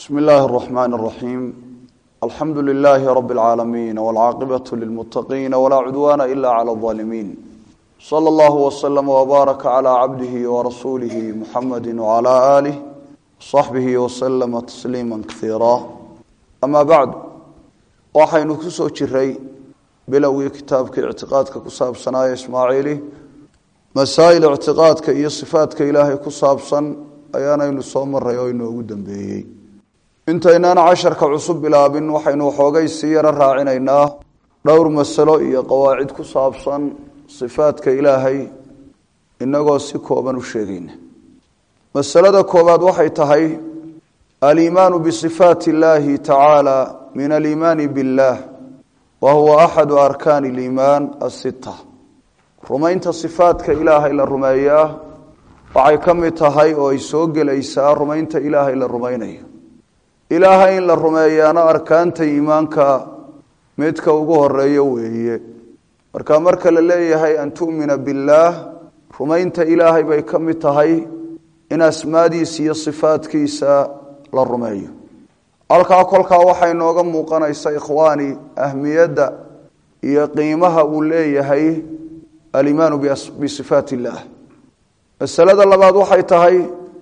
بسم الله الرحمن الرحيم الحمد لله رب العالمين والعاقبة للمتقين ولا عدوان إلا على الظالمين صلى الله وسلم وبارك على عبده ورسوله محمد وعلى آله وصحبه وسلم تسليما كثيرا أما بعد waxaynu ku soo jiray bilowgii kitaabka ictiqaadka ku saabsanaaye ismaaciili masaa'il ictiqaadka iyo sifaadka ilaahay ku saabsan ayaanaynu soo maray oo inoogu dambeeyey intaynaan casharka cusub bilaabin waxaynu waxoogay sii yaro raacinaynaa dhowr masalo iyo qawaacid ku saabsan sifaadka ilaahay inagoo si kooban u sheegayna masalada koowaad waxay tahay aliimaanu bisifaati illaahi tacaala min aliimaani biاllah wa huwa axadu arkaani اliimaan asita rumaynta sifaadka ilaahay la rumeeyaa waxay ka mid tahay oo ay soo gelaysaa rumaynta ilaahay la rumaynayo ilaahay in la rumeeyaana arkaanta iimaanka midka ugu horeeyo weeye marka marka la leeyahay an tu'mina biاllaah rumaynta ilaahay bay ka mid tahay in asmaadiisa iyo sifaadkiisa la rumeeyo halkaa kolkaa waxay nooga muuqanaysa ikhwaani ahmiyadda iyo qiimaha uu leeyahay alimaanu bisifaat illaah masalada labaad waxay tahay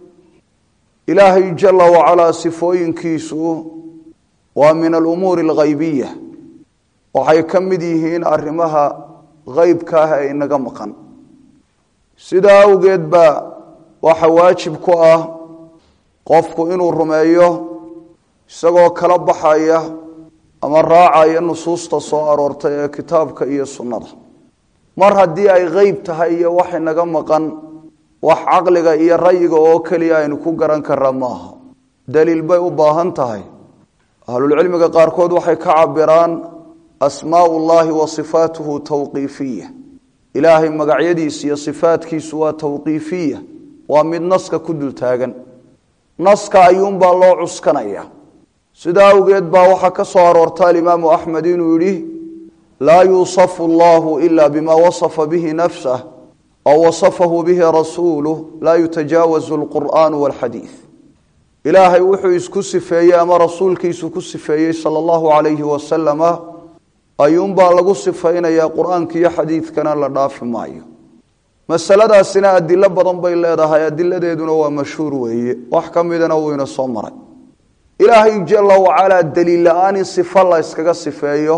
ilaahay jala wacalaa sifooyinkiisu waa min alumuuri alghaybiya waxay ka mid yihiin arrimaha heybka ah ee inaga maqan sidaa awgeed baa waxa waajib ku ah qofku inuu rumeeyo isagoo kala baxaya ama raacaya nusuusta soo aroortay ee kitaabka iyo sunnada mar haddii ay qeyb tahay iyo wax inaga maqan wax caqliga iyo rayiga oo keliya aynu ku garan karaa maaha daliil bay u baahan tahay ahlulcilmiga qaarkood waxay ka cabiraan asmaau llahi wa sifaatuhu tawqiifiya ilaahay magacyadiisa iyo sifaatkiisu waa tawqiifiya waa mid naska ku dul taagan naska ayuunbaa loo cuskanaya sidaa awgeed baa waxaa ka soo aroorta alimaamu axmed inuu yidhi laa yuusafu allahu ila bima wasafa bihi nafsah aw wasafahu bihi rasuuluh laa yutajaawazu alqur'aanu walxadiid ilaahay wuxuu isku sifeeyey ama rasuulkiisu ku sifeeyey sala allahu calayhi wasalama ayuunbaa lagu sifaynayaa qur-aanka iyo xadiidkana la dhaafi maayo masaladaasina adilo badan bay leedahay adiladeeduna waa mashhuur weeye wax ka midana wuu ina soo maray ilaahay jala wacalaa daliil la-aan in sifo la yskaga sifeeyo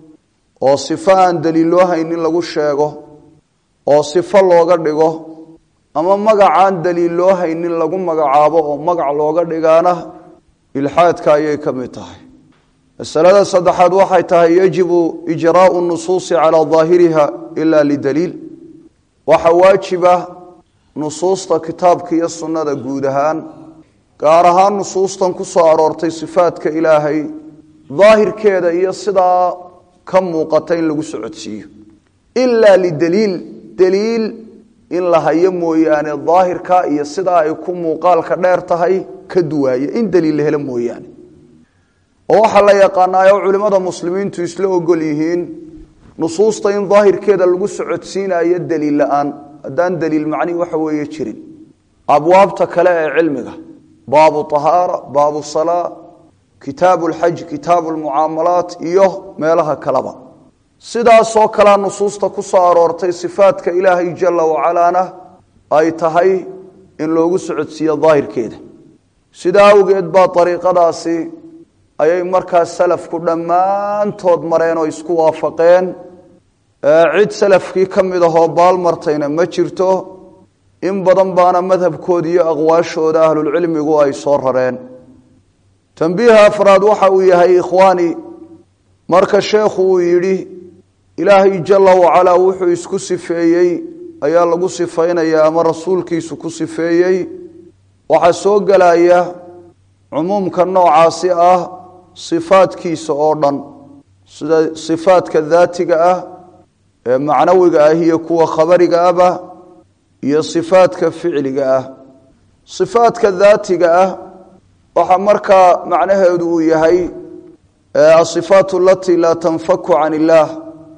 oo sifo aan daliilloo haynin lagu sheego oo sifo looga dhigo ama magacaan daliilloo haynin lagu magacaabo oo magac looga dhigaana ilxaadka ayay ka mid tahay masalada saddexaad waxay tahay yajibu ijraau nusuusi calaa daahiriha ila lidaliil waxaa waajiba nusuusta kitaabka iyo sunnada guud ahaan gaar ahaan nusuustan ku soo aroortay sifaadka ilaahay daahirkeeda iyo sidaa ka muuqata in lagu socodsiiyo ilaa lidaliil daliil in la hayo mooyaane daahirka iyo sidaa ay ku muuqaalka dheer tahay ka duwaaya in daliil la helo mooyaane oo waxaa la yaqaanaayo culimmada muslimiintu isla ogol yihiin nusuusta in daahirkeeda lagu socodsiinayo daliil la-aan haddaan daliil macni waxa weeye jirin abwaabta kale ee cilmiga baabu ahaara baabu salaa kitaabu lxaj kitaabu lmucaamalaat iyo meelaha kaleba sidaasoo kalea nusuusta ku soo aroortay sifaadka ilaahay jala wacalaana ay tahay in loogu socodsiiyo daahirkeeda sidaa awgeed baa ariiqadaasi ayay markaas salafku dhammaantood mareen oo isku waafaqeen cid salafkii ka mid ahoo baalmartayna ma jirto in badan baana madhabkooda iyo aqwaashooda ahlulcilmigu ay soo rareen tambiiha afraad waxa uu yahay ikhwaani marka sheekhu uu yidhi ilaahay jala wacalaa wuxuu isku sifeeyey ayaa lagu sifaynayaa ama rasuulkiisu ku sifeeyey waxaa soo gelaya cumuumka noocaasi ah sifaadkiisa oo dhan sida sifaadka daatiga ah ee macnawiga ah iyo kuwa khabariga ahba iyo sifaadka ficliga ah sifaadka daatiga ah waxaa markaa macnaheedu uu yahay asifaat alatii laa tanfaku can illaah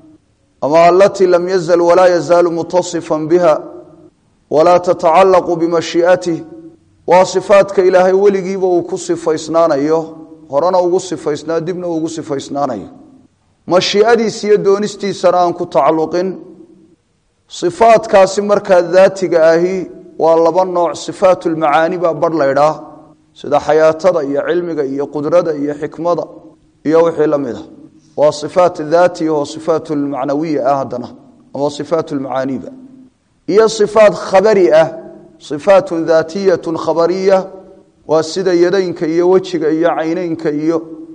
ama alatii lam yazal walaa yazaalu mutasifan biha walaa tatacalaqu bimashii'atih waa sifaadka ilaahay weligiiba uu ku sifaysnaanayo horena ugu sifaysnaa dibna ugu sifaysnaanayo mashiicadiisa iyo doonistiisana aan ku tacalluqin sifaadkaasi markaa daatiga ahi waa laba nooc sifaatulmacaani baa barh laydhaa sida xayaatada iyo cilmiga iyo qudrada iyo xikmada iyo wixii la mid a waa sifaat daati oo sifaat lmacnawiya ah haddana ama sifaat lmacaaniba iyo sifaat khabari ah sifaatun daatiyatun khabariya waa sida yadaynka iyo wejiga iyo cayneynka iyo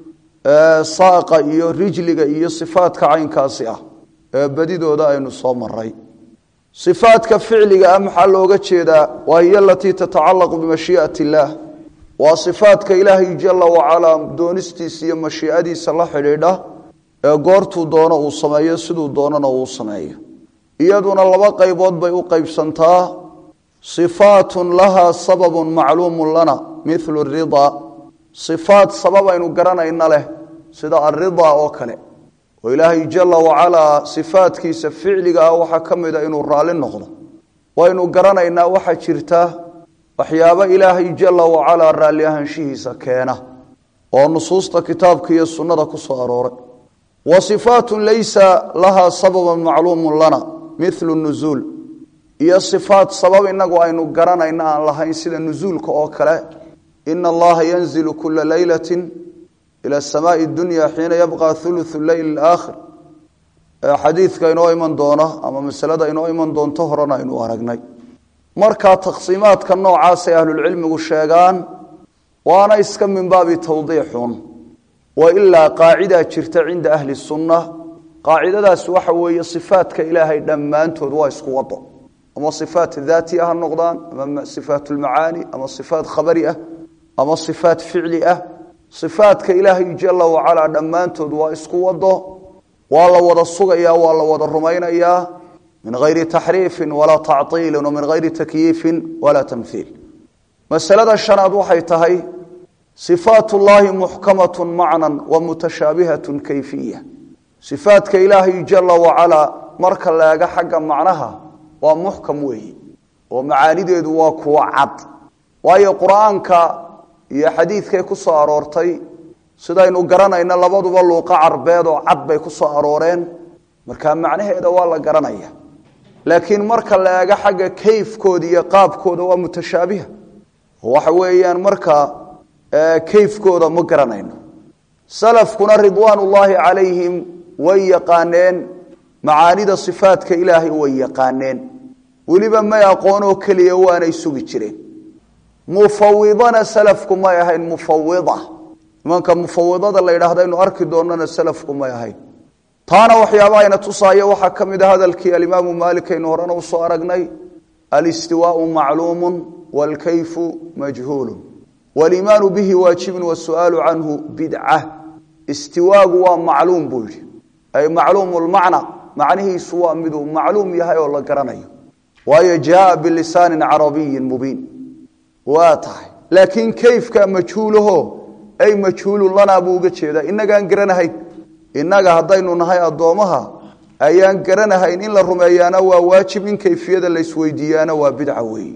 saaqa iyo rijliga iyo sifaadka caynkaasi ah ee badidooda aynu soo maray sifaadka ficliga ah maxaa looga jeedaa waa hiy alatii tatacalaqu bimashii'at illaah waa sifaadka ilaahay jala wacalaa doonistiisa iyo mashiicadiisa la xidhiidha ee goortuu doono uu sameeyo siduu doonana uu sameeyo iyaduna laba qaybood bay u qaybsantaa sifaatun lahaa sababun macluumun lana milu ridaa sifaat sabab aynu garanayna leh sida alridaa oo kale oo ilaahay jala wacalaa sifaadkiisa ficliga ah waxaa ka mida inuu raalli noqdo waynu garanaynaa waxaa jirta waxyaabo ilaahay jala wacalaa raalli ahaanshihiisa keena oo nusuusta kitaabka iyo sunnada ku soo arooray wa sifaatun laysa lahaa sababan macluumun lana milu nuzuul iyo sifaat sabab inagu aynu garanayna aan lahayn sida nuzuulka oo kale ina allaha yanzilu kula leylati ila samaai dunya xiina yabqa ulu leyl aakhir xadiidka inoo iman doona ama masalada inoo iman doonto horena aynu aragnay markaa taqsiimaadka noocaasay ahlulcilmigu sheegaan waana iska min baabi tawdiixun wa ilaa qaacidaa jirta cinda ahli sunna qaacidadaas waxa weeye sifaadka ilaahay dhammaantood waa isku wado ama sifaat daati ah ha noqdaan ama sifaat lmacaani ama sifaat khabari ah ama sifaat ficli ah sifaadka ilaahay jala wacalaa dhammaantood waa isku wado waa la wada sugaya waa la wada rumaynayaa min hayri taxriifin walaa tactiilin min hayri takyiifin walaa tamhiil masalada shanaad waxay tahay sifaat llahi muxkamat macnan wa mutashaabihat kayfiya sifaadka ilaahay jala wacalaa marka laega xagga macnaha waa muxkam weeyi oo macaanideedu waa kuwa cad waayo qur-aanka iyo xadiidkay ku soo aroortay sidaynu garanayna labaduba luuqa carbeed oo cad bay ku soo arooreen markaa macnaheeda waa la garanaya laakiin marka la eego xagga kayfkooda iyo qaabkooda waa mutashaabiha waxa weeyaan markaa kayfkooda ma garanayno salafkuna ridwaan ullaahi calayhim way yaqaaneen macaanida sifaadka ilaahay way yaqaaneen weliba may aqoonoo keliya waanay sugi jireen mufawidana salafku may ahayn mufawida nimanka mufawidada la yidhaahda aynu arki doonana salafku may ahayn taana waxyaaba ayna tusaayo waxaa ka mid a hadalkii alimaamu maalik aynu horena usoo aragnay alistiwaau macluumu wاlkayfu majhuulu waliimaanu bihi waajibun wasu'aalu canhu bidca istiwaagu waa macluum buu yidhi ay macluum lmacna macnihiisu waa miduu macluum yahay oo la garanayo waayo jaaa bilisaani carabiyi mubiin waa tahay laakiin kayfka majhuulaho ay majhuulun lanaa buu uga jeedaa inagaan garanahayn innaga haddaynu nahay addoomaha ayaan garanahayn in la rumeeyaana waa waajib in kayfiyada laysweydiiyaana waa bidca weeye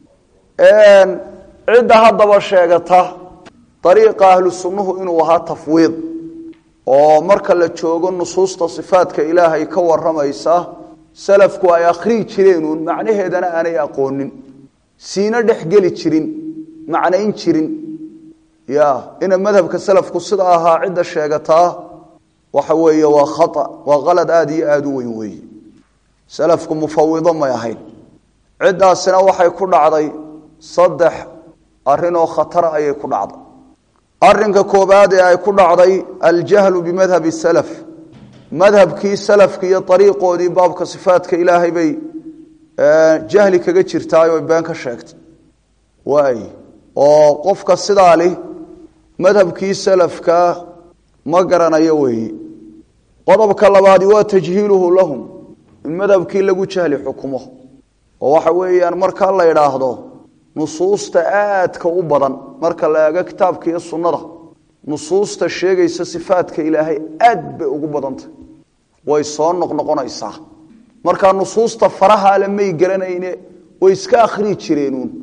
cidda haddaba sheegata dariiqa ahlu sunnuhu inuu ahaa tafwiid oo marka la joogo nusuusta sifaadka ilaahay ka waramaysa salafku ay akhrii jireenuun macnaheedana aanay aqoonin siina dhexgeli jirin macnayn jirin ya ina madhabka salafku sida ahaa cidda sheegataa waxa weeye waa khaa waa qalad aada iyo aada u weyn weeye salafku mufawido may ahayn ciddaasina waxay ku dhacday saddex arrinoo khatara ayay ku dhacday arinka koobaad ee ay ku dhacday aljahlu bimadhabi salaf madhabkii salafki iyo ariiqoodii baabka sifaadka ilaahay bay jahli kaga jirtaay oy been ka sheegtay waay oo qofka sidaa li madhabkii salafka ma garanayo weeye qodobka labaadi waa tajhiiluhu lahum in madhabkii lagu jahli xukumo oo waxa weeyaan markaa la idhaahdo nusuusta aadka u badan marka la eego kitaabka iyo sunnada nusuusta sheegaysa sifaadka ilaahay aad bay ugu badantay way soo noqnoqonaysaa markaa nusuusta faraha ale may garanayne way iska akhrii jireenuun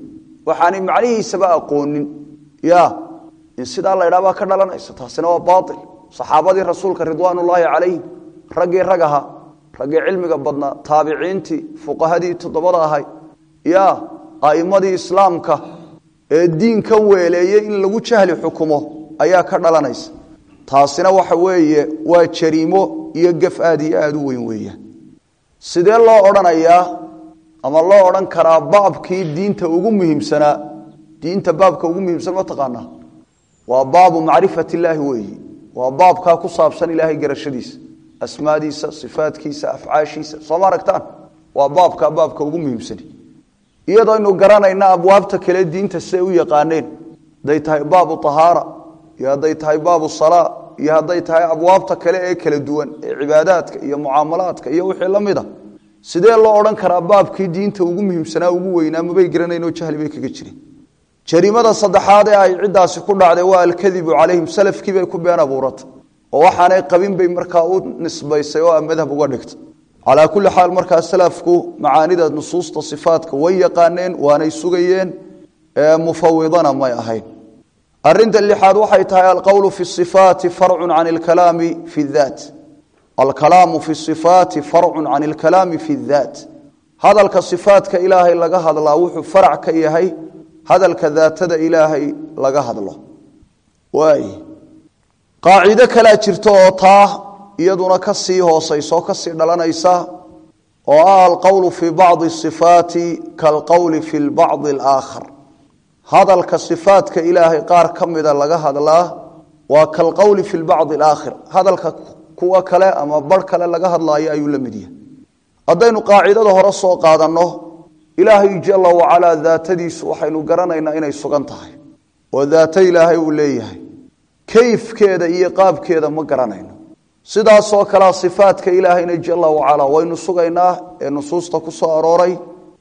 waxaanay macnihiisaba aqoonin ya in sidaa la ydhaha baa ka dhalanaysa taasina waa baail saxaabadii rasuulka ridwaanullaahi calayhim raggii rag ahaa raggii cilmiga badnaa taabiciintii fuqahadii toddobada ahay ya a'immadii islaamka ee diinkan weeleeyey in lagu jahli xukumo ayaa ka dhalanaysa taasina waxa weeye waa jariimo iyo gaf aad iyo aada u weyn weeyaan sidee loo odhanayaa ama loo odhan karaa baabkii diinta ugu muhiimsanaa diinta baabka ugu muhiimsan ma taqaanaa waa baabu macrifat illaahi weeyi waa baabkaa ku saabsan ilaahay garashadiisa asmaadiisa sifaadkiisa afcaashiisa sooma aragtaan waa baabkaa baabka ugu muhiimsani iyadoo aynu garanayna abwaabta kale diinta siday u yaqaaneen hadday tahay baabu ahaara iyo hadday tahay baabu salaa iyo hadday tahay abwaabta kale ee kala duwan ee cibaadaadka iyo mucaamalaadka iyo wixii la mida sidee loo odhan karaa baabkii diinta ugu muhiimsanaa ugu weynaa mabay garanayn oo jahli bay kaga jireen jariimada saddexaad ee ay ciddaasi ku dhacday waa alkadibu calayhim salafkii bay ku been abuuratay oo waxaanay qabin bay markaa u nisbaysay oo madhab uga dhigtay calaa kulli xaal markaa salafku macaanida nusuusta sifaatka way yaqaaneen waanay sugayeen mufawidana may ahayn arinta lixaad waxay tahay alqowlu fi ifaati farcu can alkalaami fi daat alkalaamu fi ifaati farcu can alkalaami fi daat hadalka sifaatka ilaahay laga hadlaa wuxuu farac ka yahay hadalka daatada ilaahay laga hadlo waay qaacido kalaa jirta oo taa iyaduna ka sii hoosaysa oo kasii dhalanaysa oo ah alqowlu fi bacdi sifaati kalqowli fi bacdi alaakhar hadalka sifaatka ilaahay qaar ka mida laga hadlaa waa kalqowli fi bacdi alaakhir hadalka kuwa kale ama bar kale laga hadlaayo ayuu la mid yahay haddaynu qaacidada hore soo qaadanno ilaahay jala wacalaa daatadiisu waxaynu garanaynaa inay sugan tahay oo daato ilaahay uu leeyahay kayfkeeda iyo qaabkeeda ma garanayno sidaasoo kalea sifaatka ilaahayna jala wacalaa waynu sugaynaa ee nusuusta ku soo arooray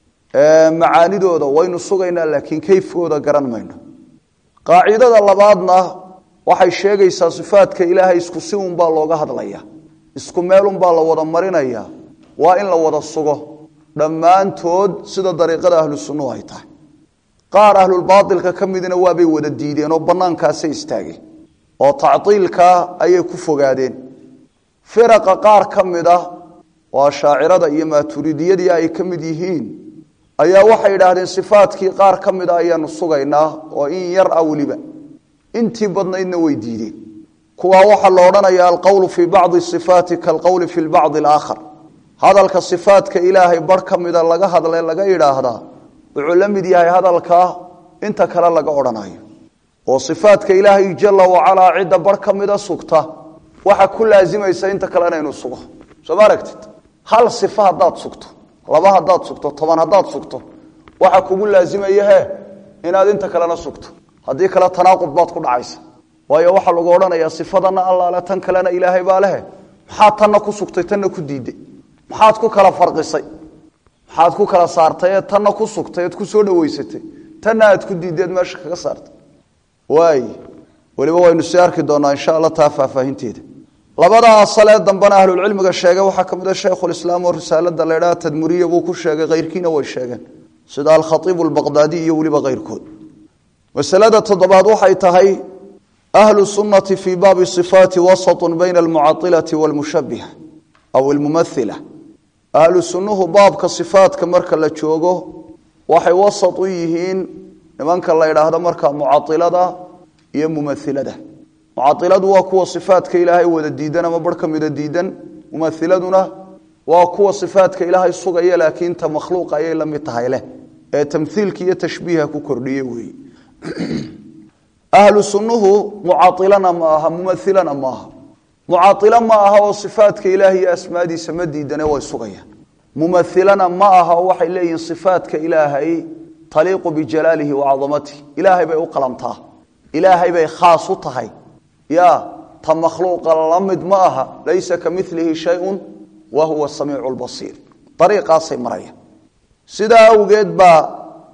macaanidooda waynu sugaynaa laakiin kayfkooda garan mayno qaacidada labaadna waxay sheegaysaa sifaatka ilaahay isku si unbaa looga hadlaya isku meelunbaa la wada marinaya waa in la wada sugo dhammaantood sida dariiqada ahlu sunnuhu ay tahay qaar ahlulbaailka ka midna waabay wada diideen oo bannaankaasay istaageen oo tactiilka ayay ku fogaadeen firaqa qaar ka mid ah oo ashaacirada iyo maaturidiyadii ay ka mid yihiin ayaa waxay idhaahdeen sifaatkii qaar ka mid a ayaanu sugaynaa oo in yar ah weliba intii badnaydna way diideen kuwaa waxaa la odhanaya alqowlu fii bacdi sifaati kalqowli fi bacdi alaakhar hadalka sifaatka ilaahay bar ka mida laga hadle laga idhaahdaa wuxuu la mid yahay hadalka inta kale laga odhanayo oo sifaatka ilaahay jala wacalaa cidda bar ka mida sugta waxa ku laazimaysa inta kale inaynu sugo soo ma aragtid hal sifa haddaad sugto laba haddaad sugto toban haddaad sugto waxa kugu laazimaya he inaad inta kalena sugto haddii kale tanaaqud baad ku dhacaysa waayo waxaa lagu odhanayaa sifadana allaale tan kalena ilaahay baa lehe maxaad tanna ku sugtay tanna ku diiday maxaad ku kala farisay maxaad ku kala saartay ee tanna ku sugtay eed ku soo dhaweysatay tanna aad ku diideed meesha kaga saartay waay weliba waynu sii arki doonaa insha alla taa faahfaahinteeda labada asalee dambena ahlulcilmiga sheegay waxaa ka mid a shaykhulislaam oo risaalada la ydhaha tadmuriya buu ku sheegay keyrkiina way sheegeen sida alkhaiibu albaqdaadi iyo weliba keyrkood masalada toddobaad waxay tahay ahlu sunnati fii baabi sifaati wasatun bayna almucailati walmushabiha aw almumaila ahlu sunnuhu baabka sifaatka marka la joogo waxay wasat u yihiin nimanka la ydhaahdo marka mucailada iyo mumailada mucailadu waa kuwa sifaatka ilaahay wada diidan ama bar ka mida diidan mumailaduna waa kuwa sifaatka ilaahay sugaya laakiin ta makhluuqa ayay la mid tahay leh ee tamhiilka iyo tashbiiha ku kordhiye weeye ahlu sunnuhu mucailana ma aha mumailana ma aha mucailo ma aha oo sifaatka ilaahay iyo asmaadiisa ma diidane way sugayaan mumailana ma aha oo waxay leeyihiin sifaatka ilaahay taliiqu bijalaalihi wa cadamatihi ilaahay bay u qalantaa ilaahay bay khaas u tahay ya ta makhluuqa la mid ma aha laysa ka milihi shayun wa huwa samiicu lbasiir ariiqaasay maraya sidaa awgeed baa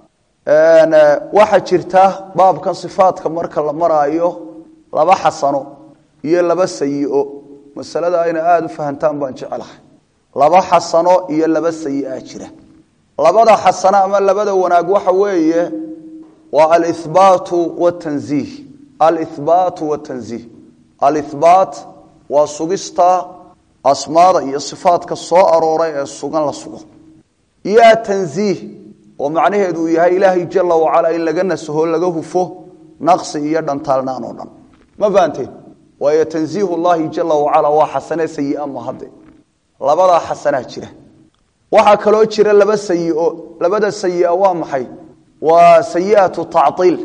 waxaa jirta baabkan sifaatka marka la maraayo laba xasano iyo laba sayi-o masalada ayna aada u fahantaan baan jecelahay laba xasano iyo laba sayi-a jira labada xasano ama labada wanaag waxa weeye waa alihbaatu watanziih alihbaatu watanziih alihbaat waa sugista asmaada iyo sifaadka soo arooray ee sugan la sugo iyo atanziih oo macnaheedu uu yahay ilaahay jala wacala in laga nasaho laga hufo naqsi iyo dhantaalnaan oo dhan ma fahanteen waayo tanziih llahi jala wacala waa xasane sayia mahade labadaa xasanaa jira waxaa kaloo jira laba sayio labada sayia waa maxay waa sayiatu tactiil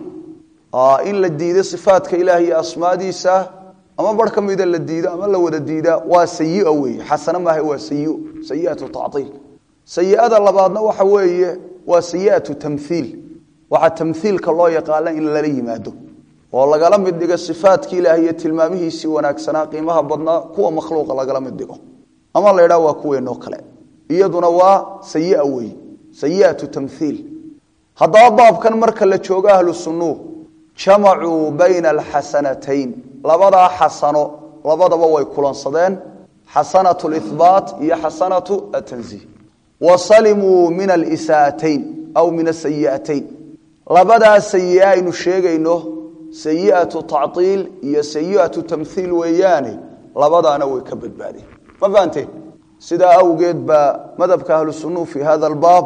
in la diido sifaatka ilaah iyo asmaadiisa ama bar ka mida la diido ama la wada diida waa sayi wey xasane maaha waa sayi sayiatu tactiil sayiada labaadna waxa weeye waa sayiatu tamhiil waxaa tamhiilka loo yaqaana in lala yimaado oo lagala mid dhigo sifaatkii ilaah iyo tilmaamihiisii wanaagsanaa qiimaha badnaa kuwa makhluuqa lagala mid dhigo ama la ydhaha waa kuweenoo kale iyaduna waa sayia wey sayiatu tamhiil haddaba baabkan marka la joogo ahlu sunnuhu jamacuu bayna alxasanatayn labadaa xasano labadaba way kulansadeen xasanatu lihbaat iyo xasanatu atanziih wa salimuu min alisaatayn aw min asayi'atayn labadaa sayi aynu sheegayno sayiatu tactiil iyo sayiatu tamhiil weeyaane labadaana way ka badbaadeen ma fahanteen sidaa awgeed baa madhabka ahlu sunnuhu fi hada albaab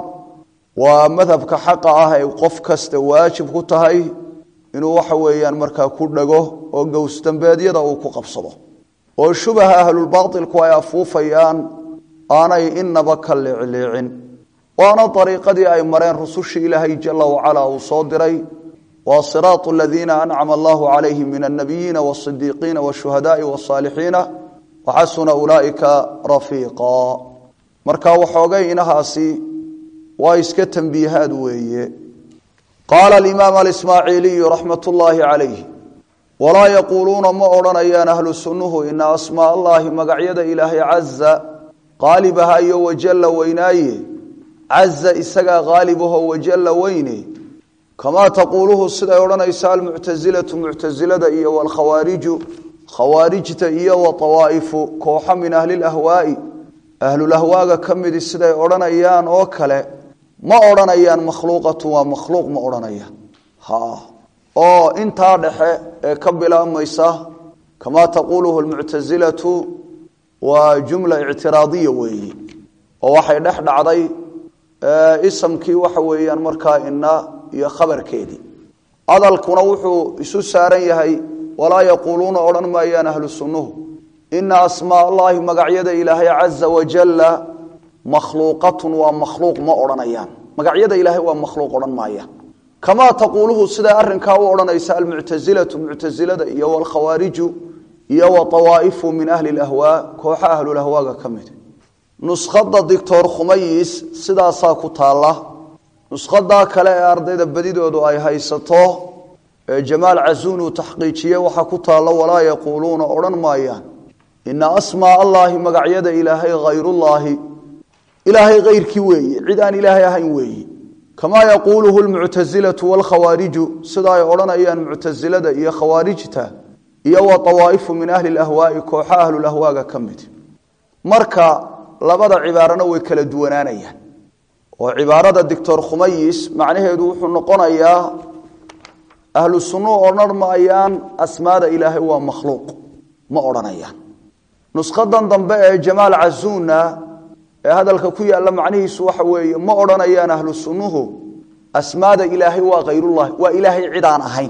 waa madhabka xaqa ah ay qof kasta waajib ku tahay inuu waxa weeyaan markaa ku dhago oo gowsdambeedyada uu ku qabsado oo shubaha ahlulbaailku ay afuufayaan aanay inaba ka leecleecin waana ariiqadii ay mareen rusushii ilaahay jala wacala uu soo diray waa siraatu aladiina ancama allahu calayhim min annabiyiina wasidiiqiina washuhadaai wasaalixiina waxasuna ulaaika rafiiqa marka waxoogay inahaasi waa iska tambiihaad weeye qaala alimaam alismaaciiliyu raxmat ullaahi calayh walaa yaquuluuna ma odhanayaan ahlu sunnuhu ina asmaa allaahi magacyada ilaahay caza qaalibaha iyo wajalla weynaaye caza isagaa qaalibaho wajalla weyne kamaa taquuluhu siday odhanaysa almuctasilatu muctasilada iyo walkhawaariju khawaarijta iyo waawaa'ifu kooxo min ahli lahwaai ahlulahwaaga ka midi siday odhanayaan oo kale ma odhanayaan makhluuqatu waa makhluuq ma odhanayaan ha oo intaa dhexe ee ka bilaabmaysa kamaa taquuluhu lmuctasilatu waa jumla ictiraadiya weeyi oo waxay dhex dhacday isamkii waxa weeyaan markaa ina iyo khabarkeedii hadalkuna wuxuu isu saaran yahay walaa yaquuluuna odhan maayaan ahlu sunnuhu ina asmaa allahi magacyada ilaahay caza wajalla makhluuqatun waa makhluuq ma odhanayaan magacyada ilaahay waa makhluuq odhan maayaan kamaa taquuluhu sidaa arinkaa u odhanaysa almuctasilatu muctasilada iyo walkhawaariju iyo waawaa'ifu min ahli lahwaa kooxa ahlulahwaaga ka mid nuskhada doctor khumayis sidaasaa ku taalla nushadaa kale ee ardayda badidoodu ay haysato ee jamaal casuun uu taxqiijiye waxaa ku taalla walaa yaquuluuna odhan maayaan ina asmaa allaahi magacyada ilaahay hayrullaahi ilaahay hayrkii weeye cid aan ilaahay ahayn weeye kamaa yaquuluhu lmuctasilatu walkhawaariju sida ay odhanayaan muctasilada iyo khawaarijta iyo wa awaa'ifu min ahli lahwaai kooxa ahlulahwaaga ka mid marka labada cibaarana way kala duwanaanayaan oo cibaarada doctor khumayis macnaheedu wuxuu noqonayaa ahlu sunnuhu odhan maayaan asmaada ilaahay waa makhluuq ma odhanayaan nushadan dambe ee jamaal casuuna ee hadalka ku yaalla macnihiisu waxa weeye ma odhanayaan ahlu sunnuhu asmaada ilaahay waa khayrullahi waa ilaahay cid aan ahayn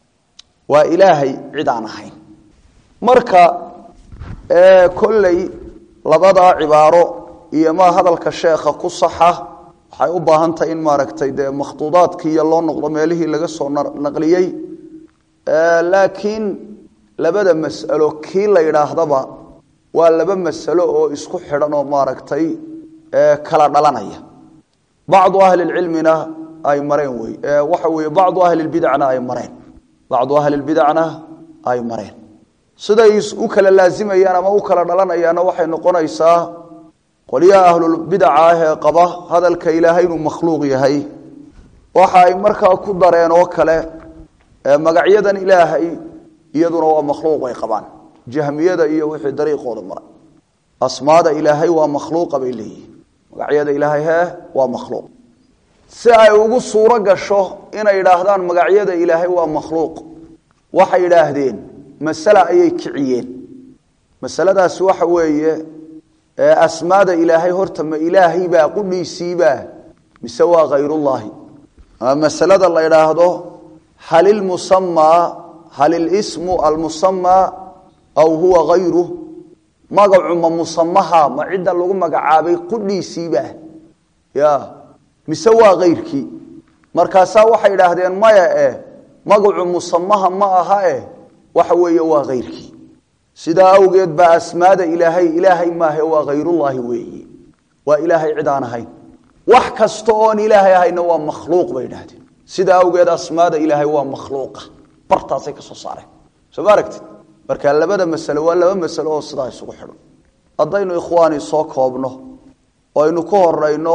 waa ilaahay cid aan ahayn marka kolley labadaa cibaaro iyo ma hadalka sheekha ku saxa waxay u baahan tahay in maaragtay dee makhtuudaadkiiyo loo noqdo meelihii laga soo naqliyey laakiin labada mas'alo kii la yidhaahdaba waa laba masalo oo isku xidhan oo maaragtay kala dhalanaya bacdu ahlilcilmina ay mareen wey waxa weeye bacdu ahlilbidacna ay mareen bacdu ahlilbidacna ay mareen siday u kala laazimayaan ama u kala dhalanayaanna waxay noqonaysaa qolyaha ahlulbidaca ah ee qaba hadalka ilaahay inuu makhluuq yahay waxa ay markaa ku dareen oo kale magacyadan ilaahay iyaduna waa makhluuq ay qabaan jahmiyada iyo wixii dariiqooda maray asmaada ilaahay waa makhluuqa bay leeyihin magacyada ilaahay hee waa makhluuq si ay ugu suuro gasho inay yidhaahdaan magacyada ilaahay waa makhluuq waxay yidhaahdeen masale ayay kiciyeen masaladaasi waxa weeye asmaada ilaahay horta ma ilaahay baa qudhiisiibaa mise waa khayrullaahi masalada la yidhaahdo hal ilmusamaa hal ilismu almusamaa aw huwa hayruh magacu ma musamaha ma cidda lagu magacaabay qudhiisiibaa ya mise waa kayrkii markaasaa waxay idhaahdeen maya eh magacu musamaha ma aha eh waxa weeye waa kayrkii sidaa awgeed baa asmaada ilaahay ilaahay maahe waa khayrullaahi weeye waa ilaahay cid aan ahayn wax kasta oon ilaahay ahayna waa makhluuq bay idhahdeen sidaa awgeed asmaada ilaahay waa makhluuqa bartaasay ka soo saareen soo ma aragtid marka labada masalo waa laba masalo oo sidaa isugu xidhan haddaynu ikhwaani soo koobno oo aynu ku horeyno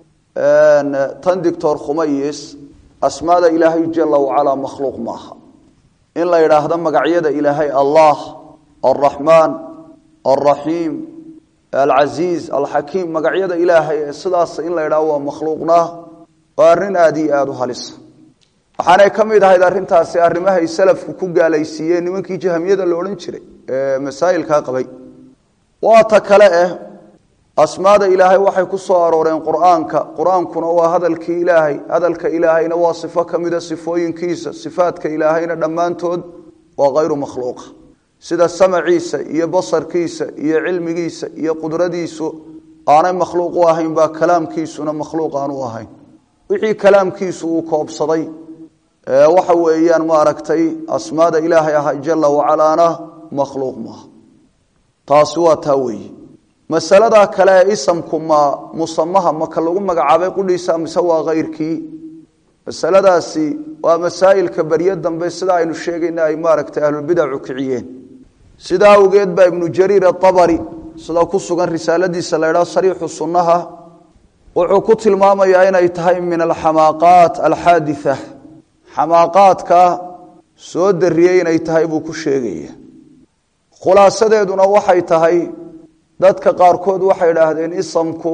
tan doctor khumayis asmaada ilaahay jala wacalaa makhluuq maaha in la yidhaahdo magacyada ilaahay allah alraxmaan alraxiim alcasiiz alxakiim magacyada ilaahay ee sidaas in la yidhahdo waa makhluuqna waa arrin aada iyo aada u halisa waxaanay ka mid ahayd arrintaasi arrimahay salafku ku gaalaysiiyeen nimankii jahamiyada la odhan jiray ee masaa'ilkaa qabay waa ta kale eh asmaada ilaahay waxay ku soo arooreen qur-aanka qur-aankuna waa hadalkii ilaahay hadalka ilaahayna waa sifo ka mida sifooyinkiisa sifaadka ilaahayna dhammaantood waa hayru makhluuqa sida samaciisa iyo basarkiisa iyo cilmigiisa iyo qudradiisu aanay makhluuq u ahayn baa kalaamkiisuna makhluuq aan u ahayn wixii kalaamkiisu uu koobsaday waxa weeyaan maaragtay asmaada ilaahay ah jala wacalaana makhluuq maaha taasi waa taa weeye masalada kale ee isamku ma musamaha maka lagu magacaabay qudhiisa mise waa kayrkii masaladaasi waa masaa'ilka beryo dambe sida aynu sheegayna ay maaragtay ahlulbidacu kiciyeen sidaa awgeed baa ibnu jariir aabari sida ku sugan risaaladiisa la ydhaha sariixu sunnaha wuxuu ku tilmaamayaa inay tahay min alxamaaqaat alxaaditha xamaaqaadka soo dariyey inay tahay buu ku sheegaya khulaasadeeduna waxay tahay dadka qaarkood waxay idhaahdeen isamku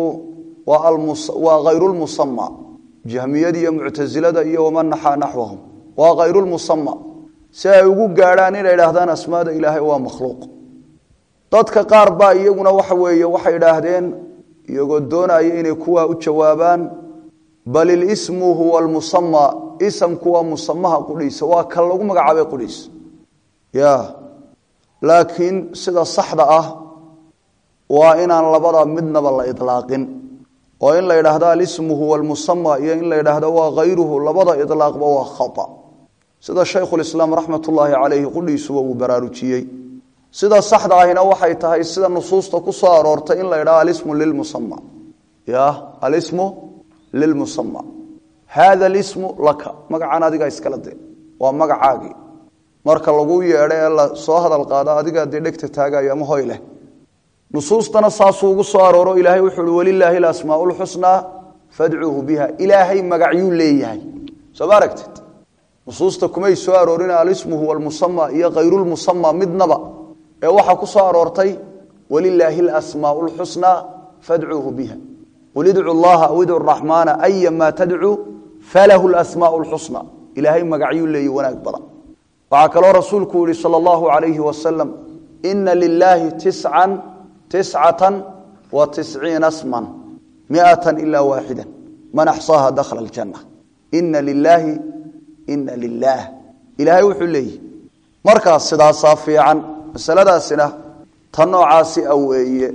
waa hayrulmusama jahmiyada iyo muctasilada iyo waman naxaa naxwahum waa hayrulmusama si ay ugu gaadhaan inay idhaahdaan asmaada ilaahay waa makhluuq dadka qaar baa iyaguna waxa weeye waxay idhaahdeen iyagoo doonaya inay kuwaa u jawaabaan bal ilismu huwa almusama isamku waa musamaha qudhiisa waa kan lagu magacaabay qudhiis ya laakiin sida saxda ah waa inaan labada midnaba la ilaaqin oo in la yidhaahdo alismu huwa almusama iyo in la yidhaahdo waa hayruhu labada ilaaqba waa khata sida shaykhulislaam raxmat ullaahi calayhi qudhiisuba uu baraarujiyey sida saxda ahina waxay tahay sida nusuusta ku soo aroortay in la yidhahdo alismu lilmusama ya alismu lilmusama haada alismu laka magacan adigaa iskala de waa magacaagii marka lagu yeedho ee la soo hadal qaado adigaa dee dhegta taagayo ama hoy leh nusuustana saasuu ugu soo arooro ilaahay wuxuu uhi walilaahi alasmaau lxusnaa fadcuuhu biha ilaahay magacyuu leeyahay soo ma aragtid nusuusta kumay soo aroorin alismu huwa almusama iyo hayrulmusama midnaba ee waxaa ku soo aroortay walilaahi alasmaau lxusnaa fadcuuhu biha qul idcu llaha aw idcu raxmaana ayamaa tadcuu falahu lasmaau lxusna ilaahay magacyuu leeyahy wanaag badan waxaa kaloo rasuulku yihi sal allahu alayhi wasalam ina lilaahi tiscan tiscata wa tisciina sman miata ila waaxida man axsaaha dakhala aljanna ina lilaahi ina lilaah ilaahay wuxuu leeyihi markaas sidaasaa fiican masaladaasina ta noocaasi a weeye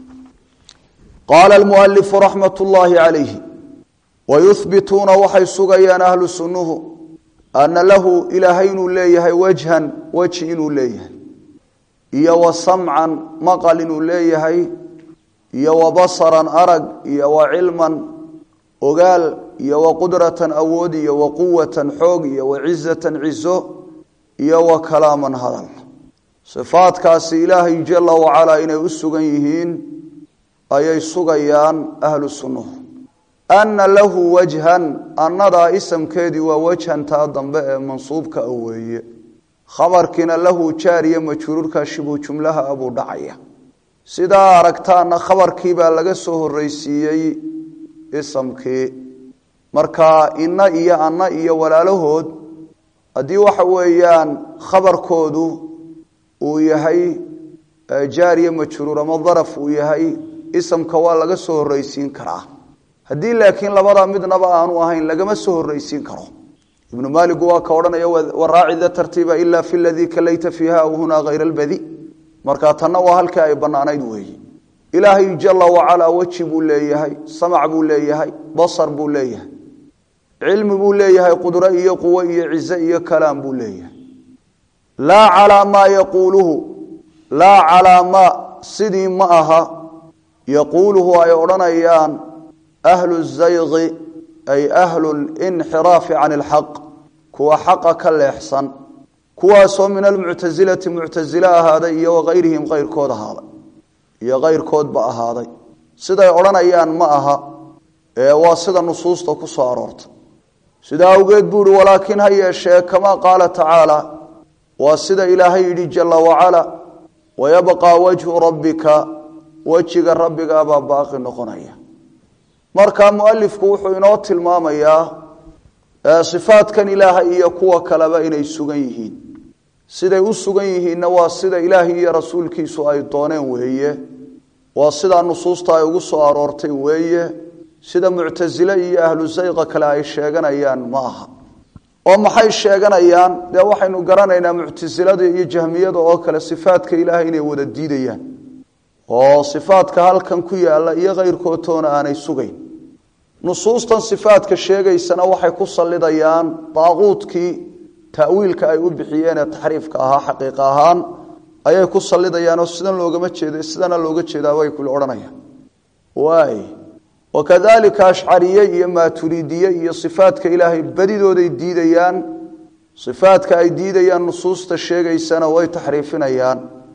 qaala almualifu raxmat ullaahi calayhi wayuhbituuna waxay sugayaan ahlu sunnuhu ana lahu ilaahay inuu leeyahay wajhan weji inuu leeyahay iyo wa samcan maqal inuu leeyahay iyo wa basaran arag iyo wa cilman ogaal iyo wa qudratan awood iyo wa quwatan xoog iyo wa cizatan cizo iyo wa kalaaman hadal sifaadkaasi ilaahay jala wacalaa inay u sugan yihiin ayay sugayaan ahlu sunnuhu ana lahu wajhan annadaa isamkeedii waa wajhan taa dambe ee mansuubka a weeye khabarkiina lahu jaariya majruurka shibu jumlaha abuu dhacaya sidaa aragtaana khabarkiibaa laga soo horeysiiyey isamkii marka ina iyo anna iyo walaalahood haddii waxa weeyaan khabarkoodu uu yahay jaariya majruur ama daraf uu yahay isamka waa laga soo horreysiin karaa haddii laakiin labada midnaba aanu ahayn lagama soo horreysiin karo ibnu maaligu waa ka odhanaya waraaci da tartiiba ila fi ladii kalayta fiiha aw hunaa hayra albadi marka tanna waa halkii ay bannaanayd weeye ilaahay jala wacalaa weji buu leeyahay samac buu leeyahay basar buu leeyahay cilmi buu leeyahay qudro iyo quwo iyo cize iyo kalaam buu leeyahay laa calaa maa yaquuluhu laa calaa maa sidii ma aha yaquuluhu ay odhanayaan ahlu zayqi ay ahlu linxiraafi can ilxaq kuwa xaqa ka leexsan kuwaasoo min almuctasilati muctasile ahaaday iyo wakayrihim kayrkood ahaaday iyo kayrkoodba ahaaday siday odhanayaan ma aha ee waa sida nusuusta ku soo aroorta sidaa awgeed buu ihi walaakiin ha yeeshee kamaa qaala tacaala waa sida ilaahay yidhi jala wacala wayabqaa wajhu rabbika wejiga rabbigaabaa baaqi noqonaya marka mualifku wuxuu inoo tilmaamayaa sifaadkan ilaahay iyo kuwa kaleba inay sugan yihiin siday u sugan yihiinna waa sida ilaahay iyo rasuulkiisu ay dooneen weeye waa sidaa nusuusta ay ugu soo aroortay weeye sida muctasile iyo ahlu sayqa kale ay sheeganayaan ma aha oo maxay sheeganayaan dee waxaynu garanaynaa muctasilada iyo jahmiyada oo kale sifaadka ilaahay inay wada diidayaan oo sifaadka halkan ku yaala iyo kayrkoodtoona aanay sugayn nusuustan sifaadka sheegaysana waxay ku sallidayaan daaquudkii ta'wiilka ay u bixiyeen ee taxriifka ahaa xaqiiqa ahaan ayay ku sallidayaan oo sidan loogama jeeda sidana looga jeedaa way kula odhanayaan waay wakadalika ashcariye iyo maaturiidiye iyo sifaadka ilaahay badidooday diidayaan sifaadka ay diidayaan nusuusta sheegaysana way taxriifinayaan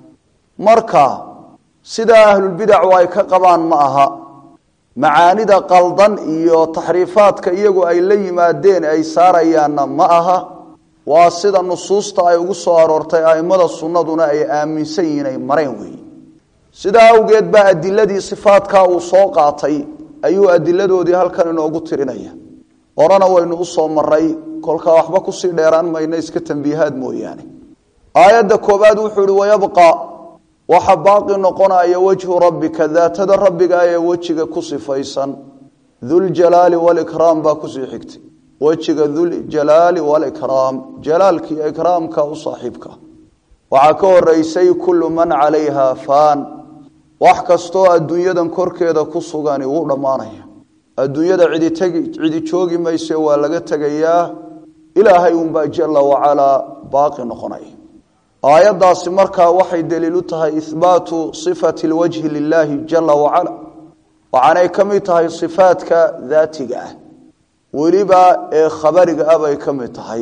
marka sidaa ahlulbidacu ay ka qabaan ma aha macaanida qaldan iyo taxriifaadka iyagu ay la yimaadeen ay saarayaanna ma aha waa sida nusuusta ay ugu soo aroortay aimada sunnaduna ay aaminsan yihiin ay mareen weeye sidaa awgeed baa adiladii sifaadkaa uu soo qaatay ayuu adiladoodii halkan inoogu tirinaya horena waynu usoo maray kolkaa waxba kusii dheeraan mayno iska tambiihaad mooyaane aayadda koobaad wuxuu ihi wayabqa waxa baaqi noqonaya wajhu rabbika daatada rabbiga ee wejiga ku sifaysan duljalaali walikraam baa kusii xigtay wejiga duljalaali walikraam jalaalkii ikraamka u saaxiibka waxaa ka horeysay kullu man calayha faan wax kastoo adduunyadan korkeeda ku sugani wuu dhammaanaya adduunyada cidi tegi cidi joogi mayse waa laga tegayaa ilaahay unbaa jala wacalaa baaqi noqonaya aayaddaasi markaa waxay daliil u tahay ihbaatu sifati lwajhi lilaahi jala wacala waxaanay ka mid tahay sifaadka daatiga ah weliba ee khabariga ah bay ka mid tahay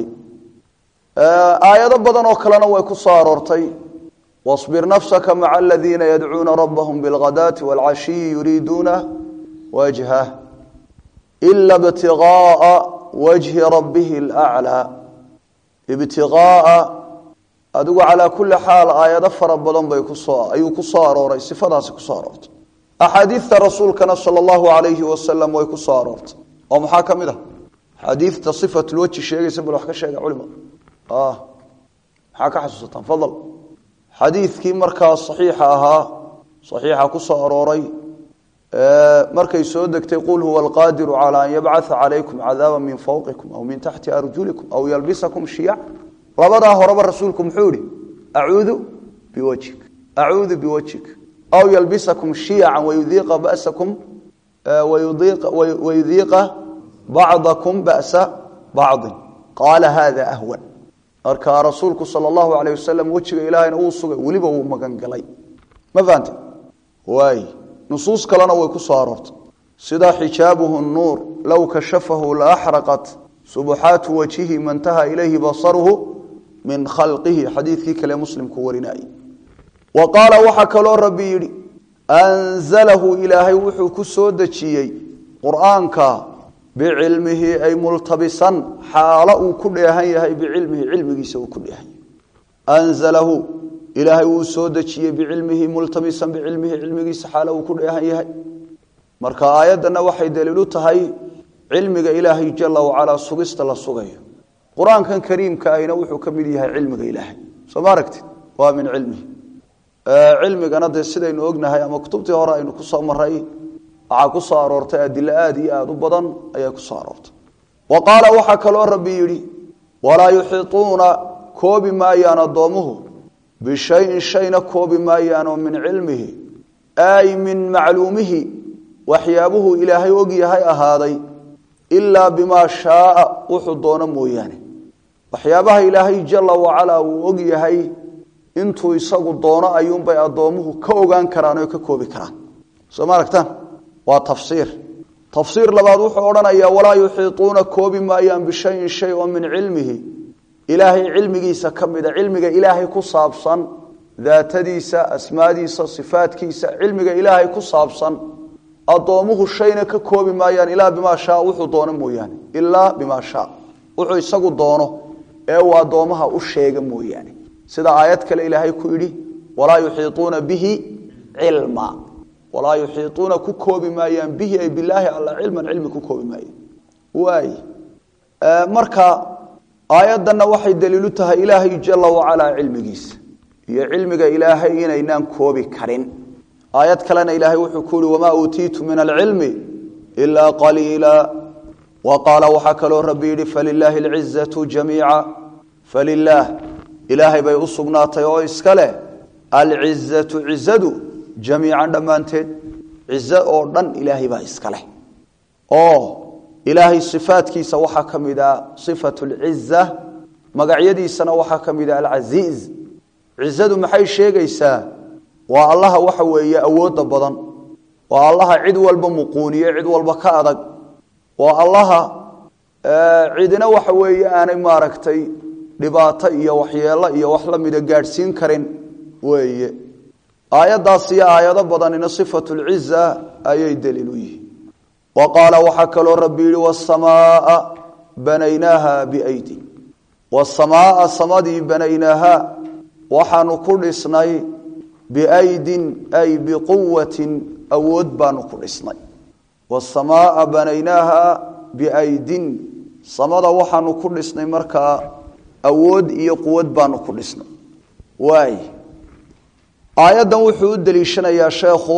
aayado badan oo kalena way ku soo aroortay واصبر نفسك مع الذين يدعون ربهم بالغداة والعشي يريدون وجهه إلا ابتغاء وجه ربه الأعلى ابتغاء أدو على كل حال آيات فربضان بي كسوار أيو كسوار وري صفات كسوار أحاديث رسول كان صلى الله عليه وسلم وي كسوار ومحاكم ده حديث صفة الوجه الشيء يسمى حكا الشيء علماء آه حكا حسوسة تفضل xadiidkii markaa saxiixa ahaa saxiixa ku soo arooray markay soo degtay qul huwa alqaadiru calaa an yabcatha calaykum cadaaba min fawqikum aw min taxti arjulikum aw yalbisakum shiyac labadaa horeba rasuulku muxuu ihi acuudu biwajhik acuudu biwajhik aw yalbisakum shiyacan wayudiiqa basakum wayudiiqa bacdakum ba'sa bacdin qaala hada ahwan markaa rasuulku sal allahu alayh wasalam wejiga ilaahayna wuu sugay weliba wuu magan galay ma fahante waay nusuus kalena way ku soo aroortay sida xijaabuhu nuur low kashafahu laaxraqat subuxaatu wajhihi mantaha ilayhi basaruhu min khalqihi xadiidkii kale muslimku warinayay wa qaala waxaa kaloo rabbi yidhi anzalahu ilaahay wuxuu ku soo dejiyey qur-aanka bicilmihi ay multabisan xaalo uu ku dheehan yahay bicilmihi cilmigiisa uu ku dheehan yahay anzalahu ilaahay wuu soo dejiyey bicilmihi multabisan bicilmihi cilmigiisa xaalo uu ku dheehan yahay marka aayaddana waxay daliil u tahay cilmiga ilaahay jala wacalaa sugista la sugayo qur-aankan kariimka ahina wuxuu ka mid yahay cilmiga ilaahay soo ma aragtid waa min cilmihi cilmigana dee sidaynu ognahay ama kutubtii hore aynu kusoo maray waxaa ku soo aroortay adilo aada iyo aada u badan ayaa kusoo aroortay wa qaala waxaa kaloo rabbi yidhi walaa yuxiiuuna koobi maayaan addoomuhu bishayin shayna koobi maayaanoo min cilmihi ay min macluumihi waxyaabuhu ilaahay og yahay ahaaday ilaa bimaa shaaa wuxuu doono mooyaane waxyaabaha ilaahay jala wacalaa uu og yahay intuu isagu doono ayuunbay addoomuhu ka ogaan karaan oo ka koobi karaan soo ma aragtaan waa tafsiir tafsiir labaad wuxuu odhanayaa walaa yuxiiuuna koobi maayaan bishayin shay oo min cilmihi ilaahay cilmigiisa ka mida cilmiga ilaahay ku saabsan daatadiisa asmaadiisa sifaadkiisa cilmiga ilaahay ku saabsan addoomuhu shayna ka koobi maayaan ilaa bimaa shaa wuxuu doono mooyaane ilaa bimaa shaa wuxuu isagu doono ee uu addoomaha u sheega mooyaane sida aayad kale ilaahay ku yidhi walaa yuxiiuuna bihi cilma walaa yuxiiuuna ku koobi maayaan bihi ay bilaahi alla cilman cilmi ku koobi maayaan waay marka aayaddanna waxay daliilu tahay ilaahay jala wacalaa cilmigiisa iyo cilmiga ilaahay inaynaan koobi karin aayad kalena ilaahay wuxuu ku yihi wamaa uutiitu min alcilmi ilaa qaliila wa qaala waxaa kaloo rabbi yidhi falilaahi alcizatu jamiica falilaah ilaahay bay u sugnaatay oo iska leh alcizatu cizadu jamiican dhammaanteed cizo oo dhan ilaahay baa iska leh oo ilaahay sifaadkiisa waxaa ka mid ah sifatu lciza magacyadiisana waxaa ka mid ah alcasiiz cizadu maxay sheegaysaa waa allaha waxa weeye awoodda badan waa allaha cid walba muquuniye cid walba ka adag waa allaha cidina waxa weeye aanay maaragtay dhibaato iyo waxyeelo iyo wax la mida gaadhsiin karin weeye aayaddaas iyo aayado badanina sifatu lciza ayay daliil u yihiin wa qaala waxaa kaloo rabbi yihi wasamaaa banaynaaha biaydi wasamaaa samadii banaynaaha waxaanu ku dhisnay biaydin ay biquwatin awood baanu ku dhisnay wasamaaa banaynaaha biaydin samada waxaanu ku dhisnay markaa awood iyo quwad baanu ku dhisnay waay aayaddan wuxuu u deliishanayaa sheekhu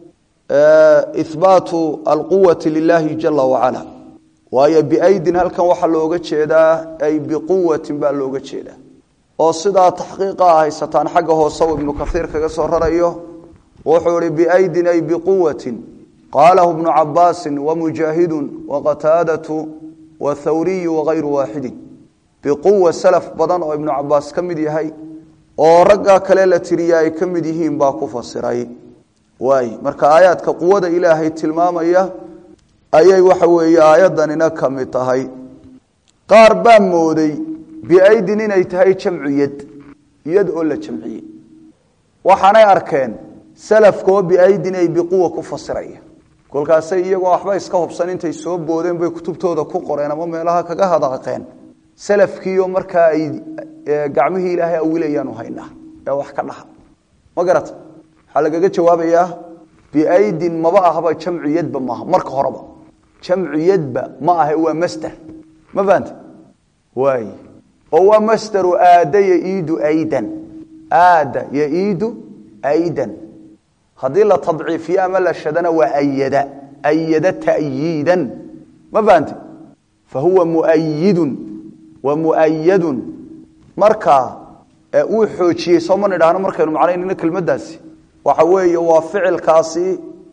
ihbaatu alquwati lilahi jala wacala waayo biaydin halkan waxaa looga jeedaa ay biquwatin baa looga jeedaa oo sidaa taxqiiqa a haysataan xagga hoose uu ibnu kaiir kaga soo rarayo wuxuu ihi biaydin ay biquwatin qaalahu ibnu cabaasin wamujaahidun waqataadatu wathawriyu wagayru waaxidin biquwa salaf badan oo ibnu cabaas ka mid yahay oo raggaa kale la tiriya ay ka mid yihiin baa ku fasiray waay marka aayaadka quwada ilaahay tilmaamaya ayay waxa weeye aayaddanina ka mid tahay qaar baa mooday biaydin inay tahay jamcu yad yad oo la jamciyey waxaanay arkeen salafkoo biaydin ay biquwa ku fasiraya kolkaasay iyagoo waxba iska hubsan intay soo boodeen bay kutubtooda ku qoreen ama meelaha kaga hadaaqeen salafkiioo markaa ay gacmihii ilaahay awilayaanu haynaa ee wax ka dhaha ma garata waxaa lagaga jawaabayaa biaydin maba ahba jamcu yadba maaha marka horeba jamcu yadba ma ahe waa masder ma fahante waay oo waa masderu aada yaiidu aydan aada yaiidu aydan haddii la tadciifiyo ama la shadana waa ayada ayada ta'yiidan ma fahante fa huwa muayidun wa muayadun marka uu xoojiyey soo ma nidhaahno markaynu macnaynayno kelmaddaasi waxa weeye waa ficilkaasi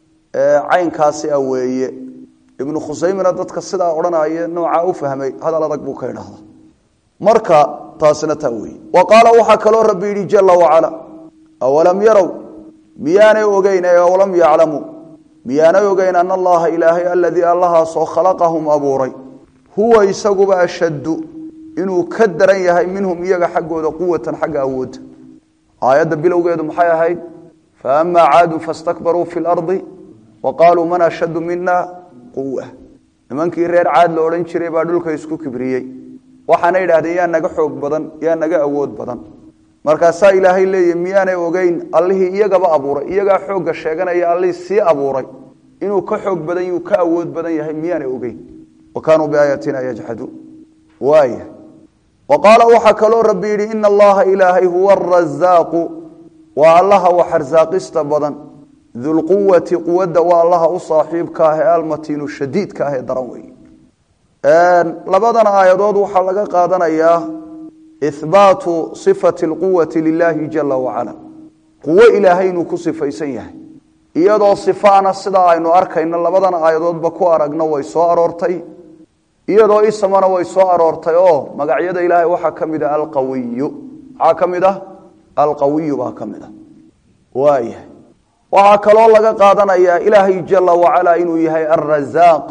caynkaasi ah weeye ibnu khusaymina dadka sidaa odhanaya noocaa u fahmay hadal adag buu ka idhaahda marka taasina taa weeye wa qaala waxaa kaloo rabbi yidhi jala wacala awalam yarow miyaanay ogeyn ee awalam yaclamuu miyaanay ogeyn ana allaha ilaahay aladii allahaasoo khalaqahum abuuray huwa isaguba ashaddu inuu ka daran yahay minhum iyaga xaggooda quwatan xagga awoodda aayadda bilowgeedu maxay ahayd faama caaduu fastakbaruu fi lardi wa qaaluu man ashaddu mina quwa nimankii reer caad la odhan jiray baa dhulka isku kibriyey waxaana idhahdeen yaa naga xoog badan yaa naga awood badan markaasaa ilaahay leeyahy miyaanay ogeyn allihii iyagaba abuuray iyagaa xoogga sheeganaya allihii sii abuuray inuu ka xoog badan yuu ka awood badan yahay miyaanay ogeyn wa kaanuu biaayatina yajxaduun waaya wa qaala waxaa kaloo rabbi yidhi ina allaha ilaahay huwa arazaaqu waa allaha wax arsaaqista badan dulquwati quwadda waa allaha u saaxiibka ah ee almatiinu shadiidka ah ee daran weeye labadan aayadood waxaa laga qaadanayaa ihbaatu sifati lquwati lilahi jala wacala quwo ilaahay inuu ku sifaysan yahay iyadoo sifaana sidaa aynu arkayno labadan aayadoodba ku aragno way soo aroortay iyadoo isamana way soo aroortay oo magacyada ilaahay waxaa ka mid ah alqawiyu maxaa ka mid ah alqawiyu baa ka mid ah waaya waxaa kaloo laga qaadanayaa ilaahay jala wacala inuu yahay alrazaaq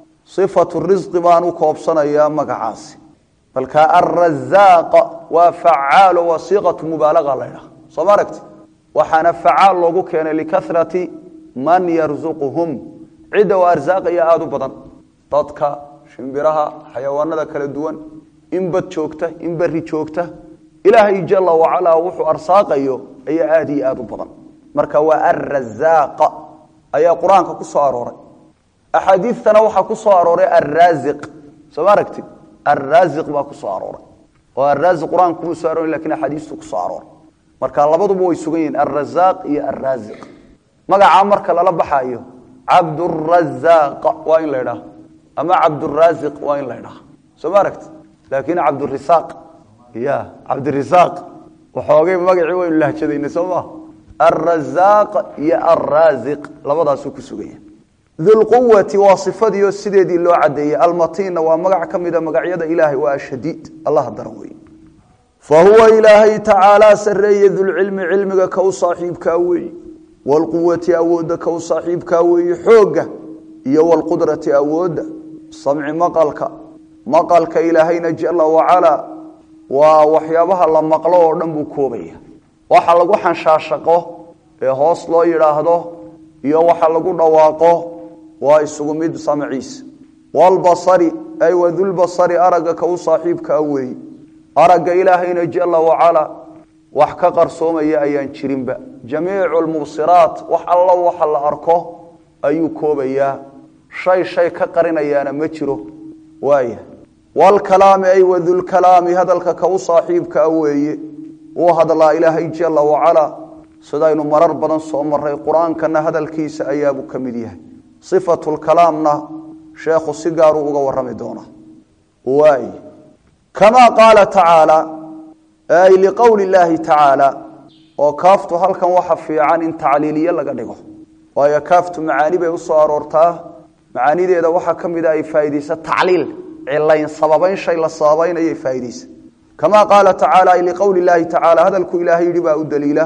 sifatu risqi baan u koobsanayaa magacaasi balka alrazaaq waa facaalo waa siiqatu mubaalaga la ydhaha soo ma aragti waxaana facaal loogu keenay likarati man yarzuquhum cidda waa arsaaqaya aada u badan dadka shimbiraha xayawaanada kala duwan in bad joogta in beri joogta ilaahay jala wacala wuxuu arsaaqayo ayaa aada iyo aada u badan marka waa alrazaaq ayaa qur-aanka ku soo arooray axaadiistana waxaa ku soo arooray alraaziq soo ma aragtid alraaziq baa ku soo arooray oo alraaziq qur-aanka kuma soo aroray lakin axaadiistu ku soo arooray marka labaduba way sugan yihiin alrazaaq iyo alraaziq magacaa marka lala baxaayo cabdurazaaq waa in la ydhaha ama cabduraaziq waa in la ydhaha soo ma aragtid laakin cabdurisaaq ya cabdirisaaq waxoogay magacii waynu lahjadayna soo maa alrazaaq iyo alraaziq labadaasuu ku suganya dulquwati waa sifadiio sideedii loo cadeeyey almatiinna waa magac ka mida magacyada ilaahay waa ashadiid allaha daran wey fa huwa ilaahay tacaalaa sareeye dulcilmi cilmiga ka u saaxiibkaa weeye wlquwati awoodda ka u saaxiibkaa weeye xoogga iyo wlqudrati awoodda samci maqalka maqalka ilaahayna jala wacalaa waa waxyaabaha la maqlo oo dhan buu koobaya waxa lagu xanshaashaqo ee hoos loo yidhaahdo iyo waxa lagu dhawaaqo waa isugu mid samciisa walbasari ay wadulbasari aragga ka u saaxiibkaa weeye aragga ilaahayna jala wacala wax ka qarsoomaya ayaan jirinba jamiicu lmubsiraat wax alla waxa la arko ayuu koobayaa shay shay ka qarinayaana ma jiro waaya wlkalaami ay wadulkalaami hadalka ka u saaxiibkaa weeye uu hadlaa ilaahay jala wacala sidaynu marar badan soo maray qur-aankana hadalkiisa ayaabuu ka mid yahay sifatulkalaamna sheekhu si gaaruu uga warami doonaa waay kamaa qaala tacaala ay liqowli llaahi tacaala oo kaaftu halkan waxa fiican in tacliiliye laga dhigo waayo kaaftu macaani bay usoo aroortaa macaanideeda waxaa ka mida ay faaidaysa tacliil cilayn sababayn shay la sababaynayay faaidaysa kamaa qaala tacaala ay liqowli llaahi tacaala hadalku ilaahay yidhi baa u daliila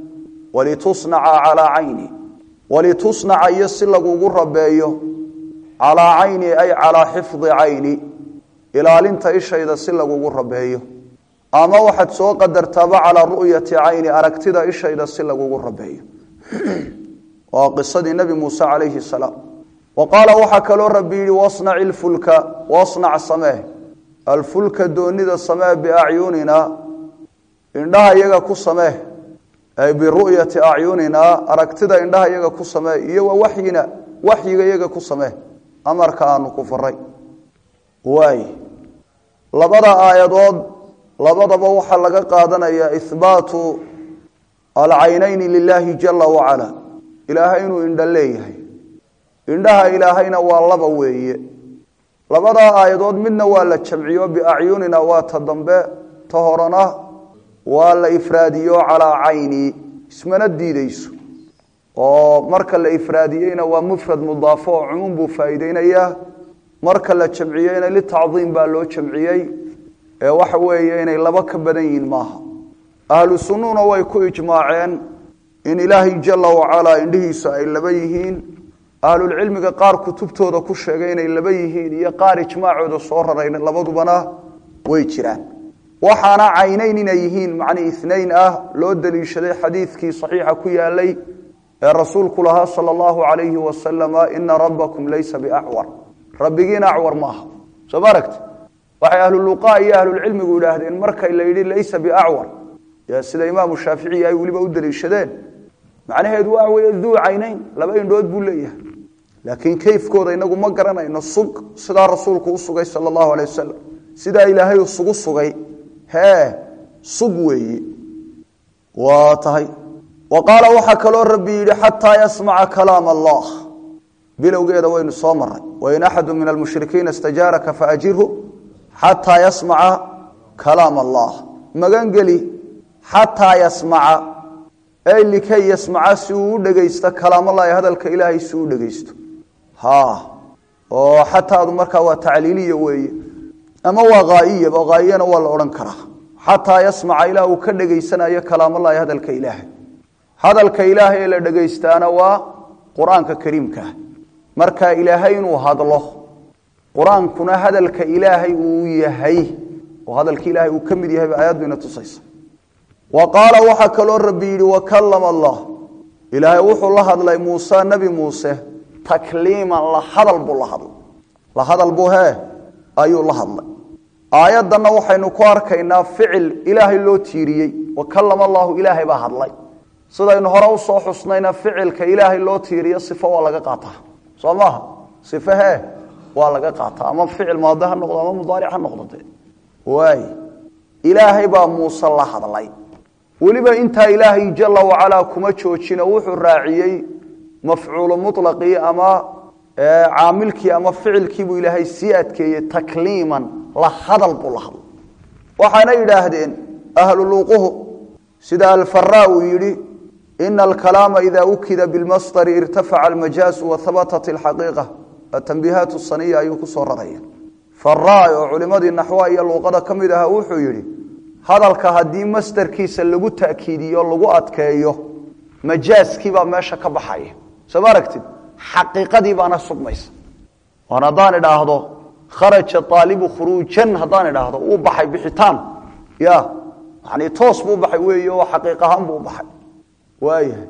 walitusnaca calaa cayni walitusnaca iyo si lagugu rabeeyo calaa cayni ay calaa xifdi cayni ilaalinta ishayda si lagugu rabeeyo ama waxaad soo qadartaaba calaa ru'yati cayni aragtida ishayda si lagugu rabeeyo waa qisadii nebi muuse calayhi salaam wa qaala waxaa kaloo rabbi yidhi wasnaci ilfulka wasnac samee alfulka doonida samee biacyunina indhaha iyaga ku samee ay biru'yati acyunina aragtida indhaha iyaga ku samee iyo wa waxyina waxyiga iyaga ku samee amarka aanu ku faray waay labada aayadood labadaba waxaa laga qaadanayaa ihbaatu alcaynayni lilaahi jala wacala ilaahay inuu indho leeyahay indhaha ilaahayna waa laba weeye labadaa aayadood midna waa la jamciyo biacyunina waa ta dambe ta horena waa la ifraadiyo calaa cayni ismana diideyso oo marka la ifraadiyeyna waa mufrad mudaafo oo cumuum buu faa'iideynayaa marka la jamciyeyna litacdiim baa loo jamciyey ee waxa weeye inay laba ka badan yihiin maaha ahlu sunnuna way ku ijmaaceen in ilaahay jala wacalaa indhihiisu ay laba yihiin ahlulcilmiga qaar kutubtooda ku sheegay inay laba yihiin iyo qaar ijmaacooda soo rarayn labadubana way jiraan waxaana caynayn inay yihiin macnii inayn ah loo daliishaday xadiidkii saxiixa ku yaalay ee rasuulku lahaa sala allahu calayhi wasalama ina rabbakum laysa biacwar rabbigiina acwar ma aha soo ma aragti waxay ahluluqa iyo ahlulcilmigu idhaahdeen markay la yidhi laysa biacwar y sida imaamu shaaficiyi ay weliba u daliishadeen macnaheedu waa weye duu caynayn laba indhood buu leeyahay laakiin kayfkooda inagu ma garanayno sug sidaa rasuulku u sugay sala allahu alay wasalam sidaa ilaahay isugu sugay hee sug weeye waa tahay wa qaala waxaa kaloo rabbi yidhi xataa yasmaca kalaam allah bilowgeeda waynu soo maray wain axadu min almushrikiina istajaaraka faajirhu xataa yasmaca kalaam allah magangeli xataa yasmaca ay likay yasmaca si uu u dhegaysto kalaamallaahi hadalka ilaahay si uu dhegaysto ha oo xataadu markaa waa tacliiliya weeye ama waa haa'iyaba haa'iyana waa la odhan karaa xataa yasmaca ilaa uu ka dhegaysanayo kalaamallaahi hadalka ilaahay hadalka ilaahay ee la dhegaystaana waa qur-aanka kariimkaa marka ilaahay inuu hadlo qur-aankuna hadalka ilaahay uu yahay oo hadalka ilaahay uu ka mid yahay ba aayaddu ina tusaysa wa qaala waxaa kaloo rabbi yidhi wakalama allah ilaahay wuxuu la hadlay muuse nebi muuse takliiman la hadal buu la hadlay la hadal buu hee ayuu la hadlay aayaddanna waxaynu ku arkaynaa ficil ilaahay loo tiiriyey wakalama allahu ilaahay baa hadlay sidaynu hore usoo xusnayna ficilka ilaahay loo tiiriyo sifo waa laga qaataa soo maaha sife hee waa laga qaataa ama ficil maadi ha noqdo ama mudaaric ha noqdo dee waay ilaahay baa muuse la hadlay weliba intaa ilaahay jala wacalaa kuma joojino wuxuu raaciyey mafcuulu mulaqii ama caamilkii ama ficilkiibuu ilaahay sii adkeeyey takliiman la hadal buu la hadlay waxaana yidhaahdeen ahluluuquhu sida alfaraa uu yidhi ina alkalaama ida ukida bilmasdari irtafaca almajaasu wahabatat alxaqiiqa atambiihaat saniya ayuu kusoo raraya faraa oo culimadii naxwa iyo luuqada ka mid ahaa wuxuu yidhi hadalka haddii masderkiisa lagu ta'kiidiyo lagu adkeeyo majaaskiibaa meesha ka baxaya soo ma aragtid xaqiiqadii baana sugmaysa oon haddaan idhaahdo kharaja aalibu khuruujan haddaan idhaahdo uu baxay bixitaan ya yani toos buu baxay weey oo xaqiiq ahaan buu baxay waayahay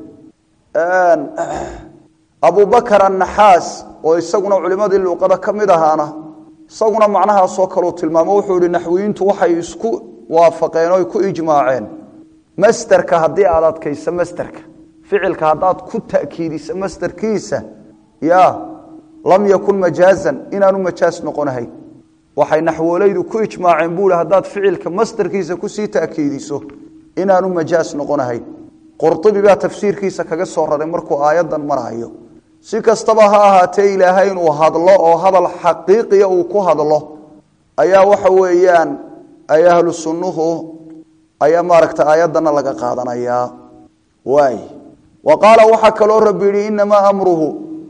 abubakar annaxaas oo isaguna culimadii luuqada ka mid ahaana isaguna macnahaasoo kaleu tilmaamo wuxuu ihi naxwiyiintu waxay isku waafaqeen o ku ijmaaceen masderka haddii aad adkayso masderka ficilka haddaad ku ta'kiidiso masderkiisa ya lam yakun majaazan inaanu majaaz noqonahay waxay naxwoolaydu ku ijmaaceen buu hi haddaad ficilka masderkiisa kusii ta'kiidiso inaanu majaaz noqonahay qurtubi baa tafsiirkiisa kaga soo raray markuu aayaddan marayo si kastaba ha ahaatee ilaahay inuu hadlo oo hadal xaqiiqiya uu ku hadlo ayaa waxa weeyaan ay ahlu sunnuhu ayaa maaragta aayaddana laga qaadanayaa waay wa qaala waxaa kaloo rabbi yidhi inamaa amruhu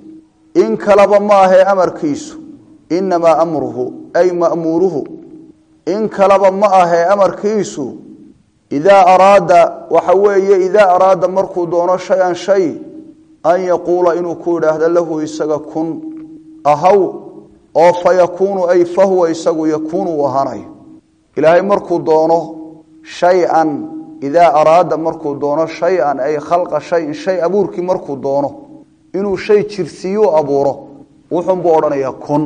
in kalaba ma ahee amarkiisu inamaa amruhu ay ma'muuruhu in kalaba ma ahee amarkiisu idaa araada waxa weeye idaa araada markuu doono shay-an shay an yaquula inuu ku idhaahdo lahu isaga kun ahaw oo fa yakuunu ay fahuwa isagu yakuunu uu ahaanayo ilaahay markuu doono shay-an idaa araada markuu doono shay-an ay khalqa shayin shay abuurkii markuu doono inuu shay jirsiiyuu abuuro wuxuunbuu odhanayaa kun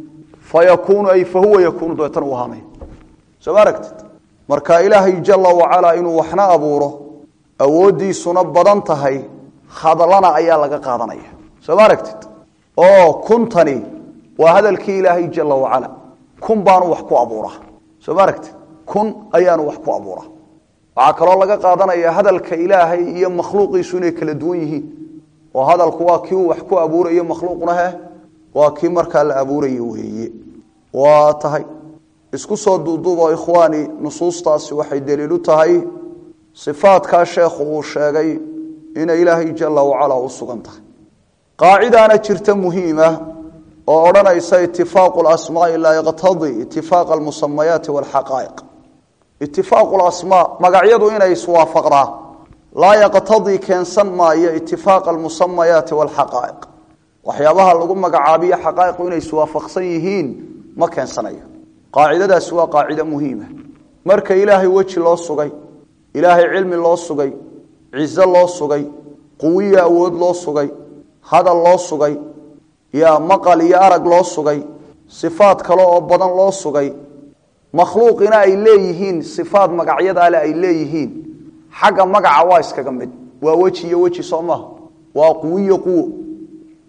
fa yakuunu ay fahuwa yakuunu dabeetana uu ahaanayo soo ma aragtid marka ilaahay jala wacalaa inuu waxna abuuro awooddiisuna badan tahay hadlana ayaa laga qaadanaya soo ma aragtid oo kuntani waa hadalkii ilaahay jala wacala kun baanu wax ku abuuraa soo ma aragtid kun ayaanu wax ku abuuraa waxaa kaloo laga qaadanaya hadalka ilaahay iyo makhluuqiisu inay kala duwan yihiin oo hadalku waa kii uu wax ku abuurayo makhluuqna he waa kii markaa la abuurayo weeye waa tahay isku soo duuduubo ikhwaani nusuustaasi waxay daliilu tahay sifaadkaa sheekhu uu sheegay inay ilaahay jala wacala u sugan tahay qaacidaana jirta muhiima oo odhanaysa itifaaqu lasmaai laa yaqtadii itifaaqa almusamayaati walxaqaa'iq itifaaqu lasmaa magacyadu inay iswaafaqdaa laa yaqtadii keensan maayo itifaaqa almusamayaati walxaqaa'iq waxyaabaha lagu magacaabiyo xaqaa'iqu inay iswaafaqsan yihiin ma keensanayo qaacidadaasi waa qaacido muhiima marka ilaahay weji loo sugay ilaahay cilmi loo sugay cizo loo sugay quwiyo awood loo sugay hadal loo sugay yaa maqal iyo arag loo sugay sifaad kale oo badan loo sugay makhluuqina ay leeyihiin sifaad magacyadaale ay leeyihiin xagga magaca waa iskaga mid waa weji iyo weji soo maha waa quwiyo quwo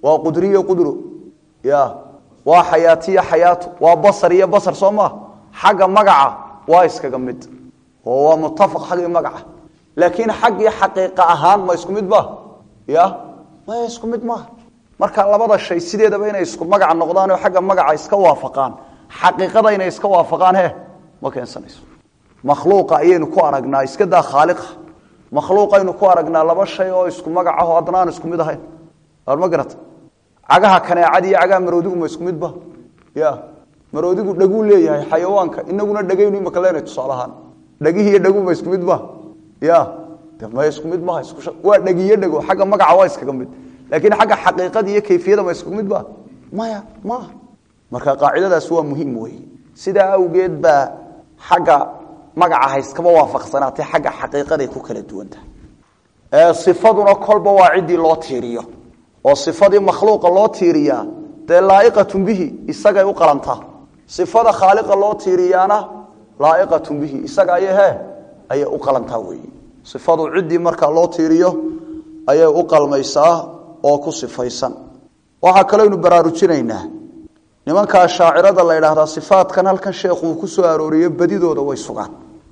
waa qudriyo qudro ya waa xayaatiyo xayaato waa basar iyo basar soo maa xagga magaca waa iskaga mid oo waa mutafaq xaggii magaca laakiin xaggii xaqiiqa ahaan ma isku mid ba ya maya isku mid maaha marka labada shay sideedaba inay isku magaca noqdaan oo xagga magaca iska waafaqaan xaqiiqada inay iska waafaqaan he ma keensanayso makhluuqa ayaynu ku aragnaa iska daa khaaliqa makhluuqaynu ku aragnaa laba shay oo isku magac ah oo haddana aan isku mid ahayn waar ma garata cagaha kaneecad iyo cagaha maroodigu ma isku midba ya maroodigu dhaguu leeyahay xayawaanka inaguna dhagaynu imaka leenahay tusaale ahaan dhagihii iyo dhagu ma isku midba ya de ma isku mid maha isku waa dhagiyo dhago xagga magaca waa iskaga mid laakiin xagga xaqiiqada iyo kayfiyada ma isku mid ba maya maaha marka qaacidadaas waa muhiim wey sidaa awgeed baa xagga magaca hayskama waafaqsanaatay xagga xaqiiqaday ku kala duwantahay ifaduna kolba waa ciddii loo tiiriyo oo ifadii makhluuqa loo tiiriyaa dee laaiqatun bihi isagay u qalantaa ifada khaaliqa loo tiiriyaana laaiqatun bihi isaga ay he ayay u qalantaa wey ifadu ciddii markaa loo tiiriyo ayay u qalmaysaa oo ku sifaysan waxaa kaleynu baraarujinaynaa nimankaa shaacirada la idhaahdaa sifaadkan halkan sheekhu uu ku soo arooriyo badidooda way sugaan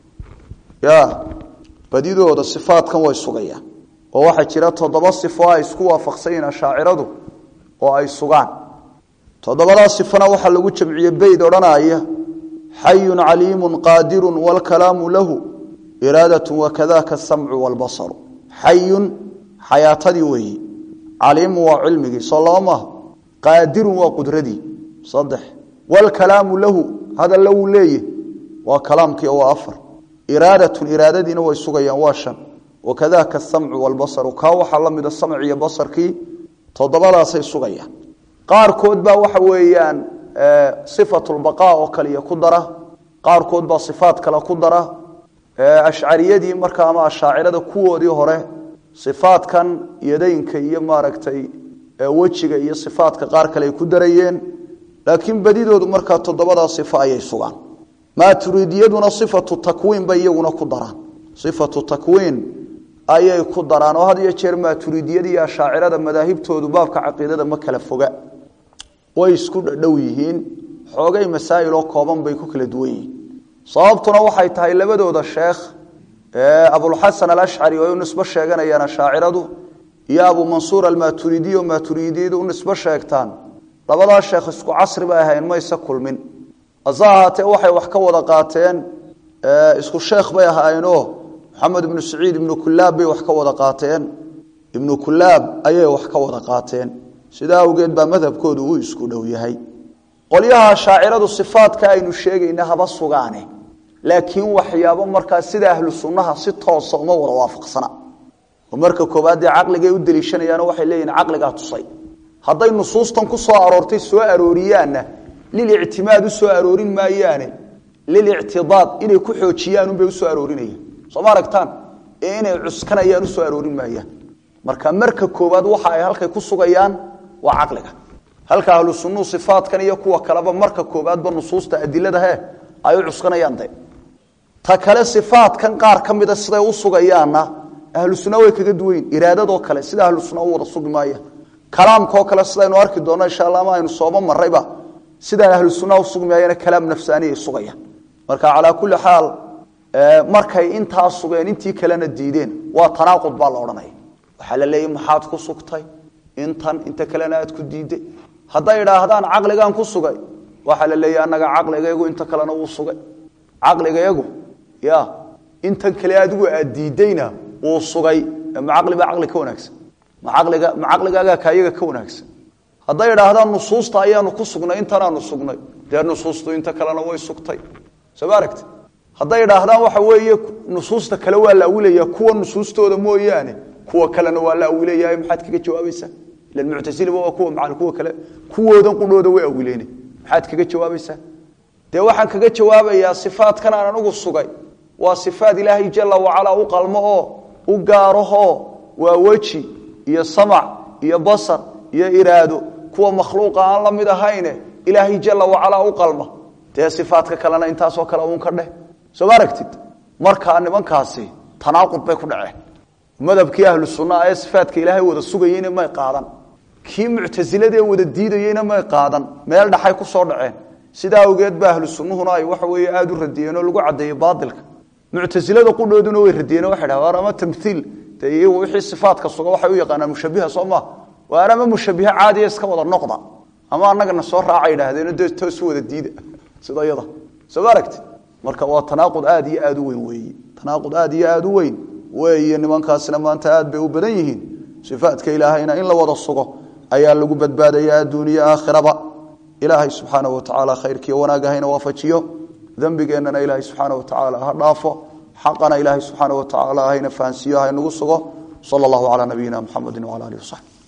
ya badidooda sifaadkan way sugayaan oo waxaa jira toddoba sifo ay isku waafaqsanyiin ashaaciradu oo ay sugaan toddobadaa sifona waxaa lagu jamciye beyd odhanaya xayun caliimun qaadirun waalkalaamu lahu iraadatun wakadaka asamcu waalbasaru xayun xayaatadii weeyi caliimun waa cilmigii soo laba maaha qaadirun waa qudradii saddex waalkalaamu lahu hadalla wuu leeyahy waa kalaamkii waa afar iraadatun iraadadiina way sugayaan waa shan wakadaka asamcu waalbasaru kaa waxaa la mida samc iyo basarkii toddobadaasay sugayaan qaarkood baa waxa weeyaan sifatulbaqaa oo kaliya ku dara qaarkood baa sifaat kale ku dara ashcariyadii markaa ama ashaacirada kuwoodii hore sifaatkan yadaynka iyo maaragtay wejiga iyo sifaatka qaar kale ay ku darayeen laakiin badidoodu markaa toddobadaa sifo ayay sugaan maaturidiyaduna sifatu takwiin bay iyaguna ku daraan sifatu takwiin ayay ku daraan oo had iyo jeer maaturidiyada iyo ashaacirada madaahibtoodu baabka caqiidada ma kala foga way isku dhadhow yihiin xoogay masaa'il oo kooban bay ku kala duwan yihiin sababtuna waxay tahay labadooda sheekh abulxasan alashcari oo ay u nisbo sheeganayaan ashaaciradu iyo abu mansuur almaturidiy oo maaturidiyadu u nisbo sheegtaan labadaa sheekh isku casri bay ahayn mayse kulmin hase ahaatee waxay wax ka wada qaateen isku sheekh bay ahaayeenoo maxamed ibnu saciid ibnu kulaab bay wax ka wada qaateen ibnu kulaab ayay wax ka wada qaateen sidaa awgeed baa madhabkoodu uu isku dhow yahay qolyaha shaaciradu sifaadka aynu sheegayna haba sugaane laakiin waxyaabo markaa sida ahlu sunnaha si toosa uma wada waafaqsana oo marka koobaad dee caqligay u deliishanayaano waxay leeyihin caqligaa tusay hadday nusuustan ku soo aroortay soo arooriyaanna lilictimaad u soo aroorin maayaane lilictidaad inay ku xoojiyaanunbay usoo aroorinayaan soo ma aragtaan ee inay cuskanayaan usoo aroorin maayaan marka marka koobaad waxa ay halkay ku sugayaan waa caqliga halka ahlu sunuu sifaadkan iyo kuwa kaleba marka koobaadba nusuusta adilada he ay u cuskanayaan de ta kale sifaadkan qaar ka mida siday u sugayaanna ahlu sunna way kaga duwayin iraadadoo kale sida ahlu sunna u wada sugi maaya kalaamkaoo kale sidaynu arki doonno insha alla ama aynu sooba marayba sidaan ahlu sunnaha u sugi maayana kalaam nafsaaniyay sugayaan marka calaa kulli xaal markay intaa sugeen intii kalena diideen waa tanaaqud baa la odhanaya waxaa la leeyahy maxaad ku sugtay intan inta kalena aad ku diiday hadday idhaahdaan caqligaan ku sugay waxaa la leeyahy annaga caqligaygu inta kalena wuu sugay caqligayagu ya intan kale adigu aad diidayna wuu sugay ma caqli baa caqli ka wanaagsan ma caqliga ma caqligaagaa kaayaga ka wanaagsan hadday idhaahdaan nusuusta ayaanu ku sugnay intanaanu sugnay dee nusuustu inta kalena way sugtay soo ma aragti hadday idhaahdaan waxa weeye nusuusta kale waa la awilaya kuwa nusuustooda mooyaane kuwa kalena waa la awilayahay maxaad kaga jawaabaysaa ilan muctasiliba waa kuwa macal kuwa kale kuwoodan qudhooda way awileene maxaad kaga jawaabaysaa dee waxaan kaga jawaabayaa sifaadkan aan anugu sugay waa sifaad ilaahay jala wacalaa u qalmo oo u gaaraho waa weji iyo samac iyo basar iyo iraado kuwa makhluuqa aan la mid ahayne ilaahay jala wacalaa u qalma dee sifaadka kalena intaasoo kale uun ka dheh soo ma aragtid markaa nimankaasi tanaaqud bay ku dhaceen madhabkii ahlu sunnaha ee sifaadka ilaahay wada sugayeyna may qaadan kii muctasiladee wada diidayeyna may qaadan meel dhaxay ku soo dhaceen sidaa awgeed ba ahlu sunnuhuna ay waxa weeye aada u radiyeen oo lagu caddeeyey baatilka muctasilada qudhooduna way radiyeen waxay dhaha war ama tamthiil dee iyagu wixii sifaadka suga waxay u yaqaanaan mushabiha soo maha waar ama mushabihe caadiya iska wada noqda ama annagana soo raaca yidhaahdeen dee toosu wada diida sida iyada soo ma aragti marka waa tanaaqud aada iyo aada u weyn weeye tanaaqud aada iyo aada u weyn weeye nimankaasina maanta aad bay u badan yihiin sifaadka ilaahayna in la wada sugo ayaa lagu badbaadaya adduuniya aakhiraba ilaahay subxaanahu watacaala khayrkiiyo wanaag hayna waafajiyo dembigeennana ilaahay subxaana watacaala ha dhaafo xaqana ilaahay subxaana watacaala hayna fahansiiyo haynagu sugo sala allahu calaa nabiyina muxamedi wala alihi wasaxbi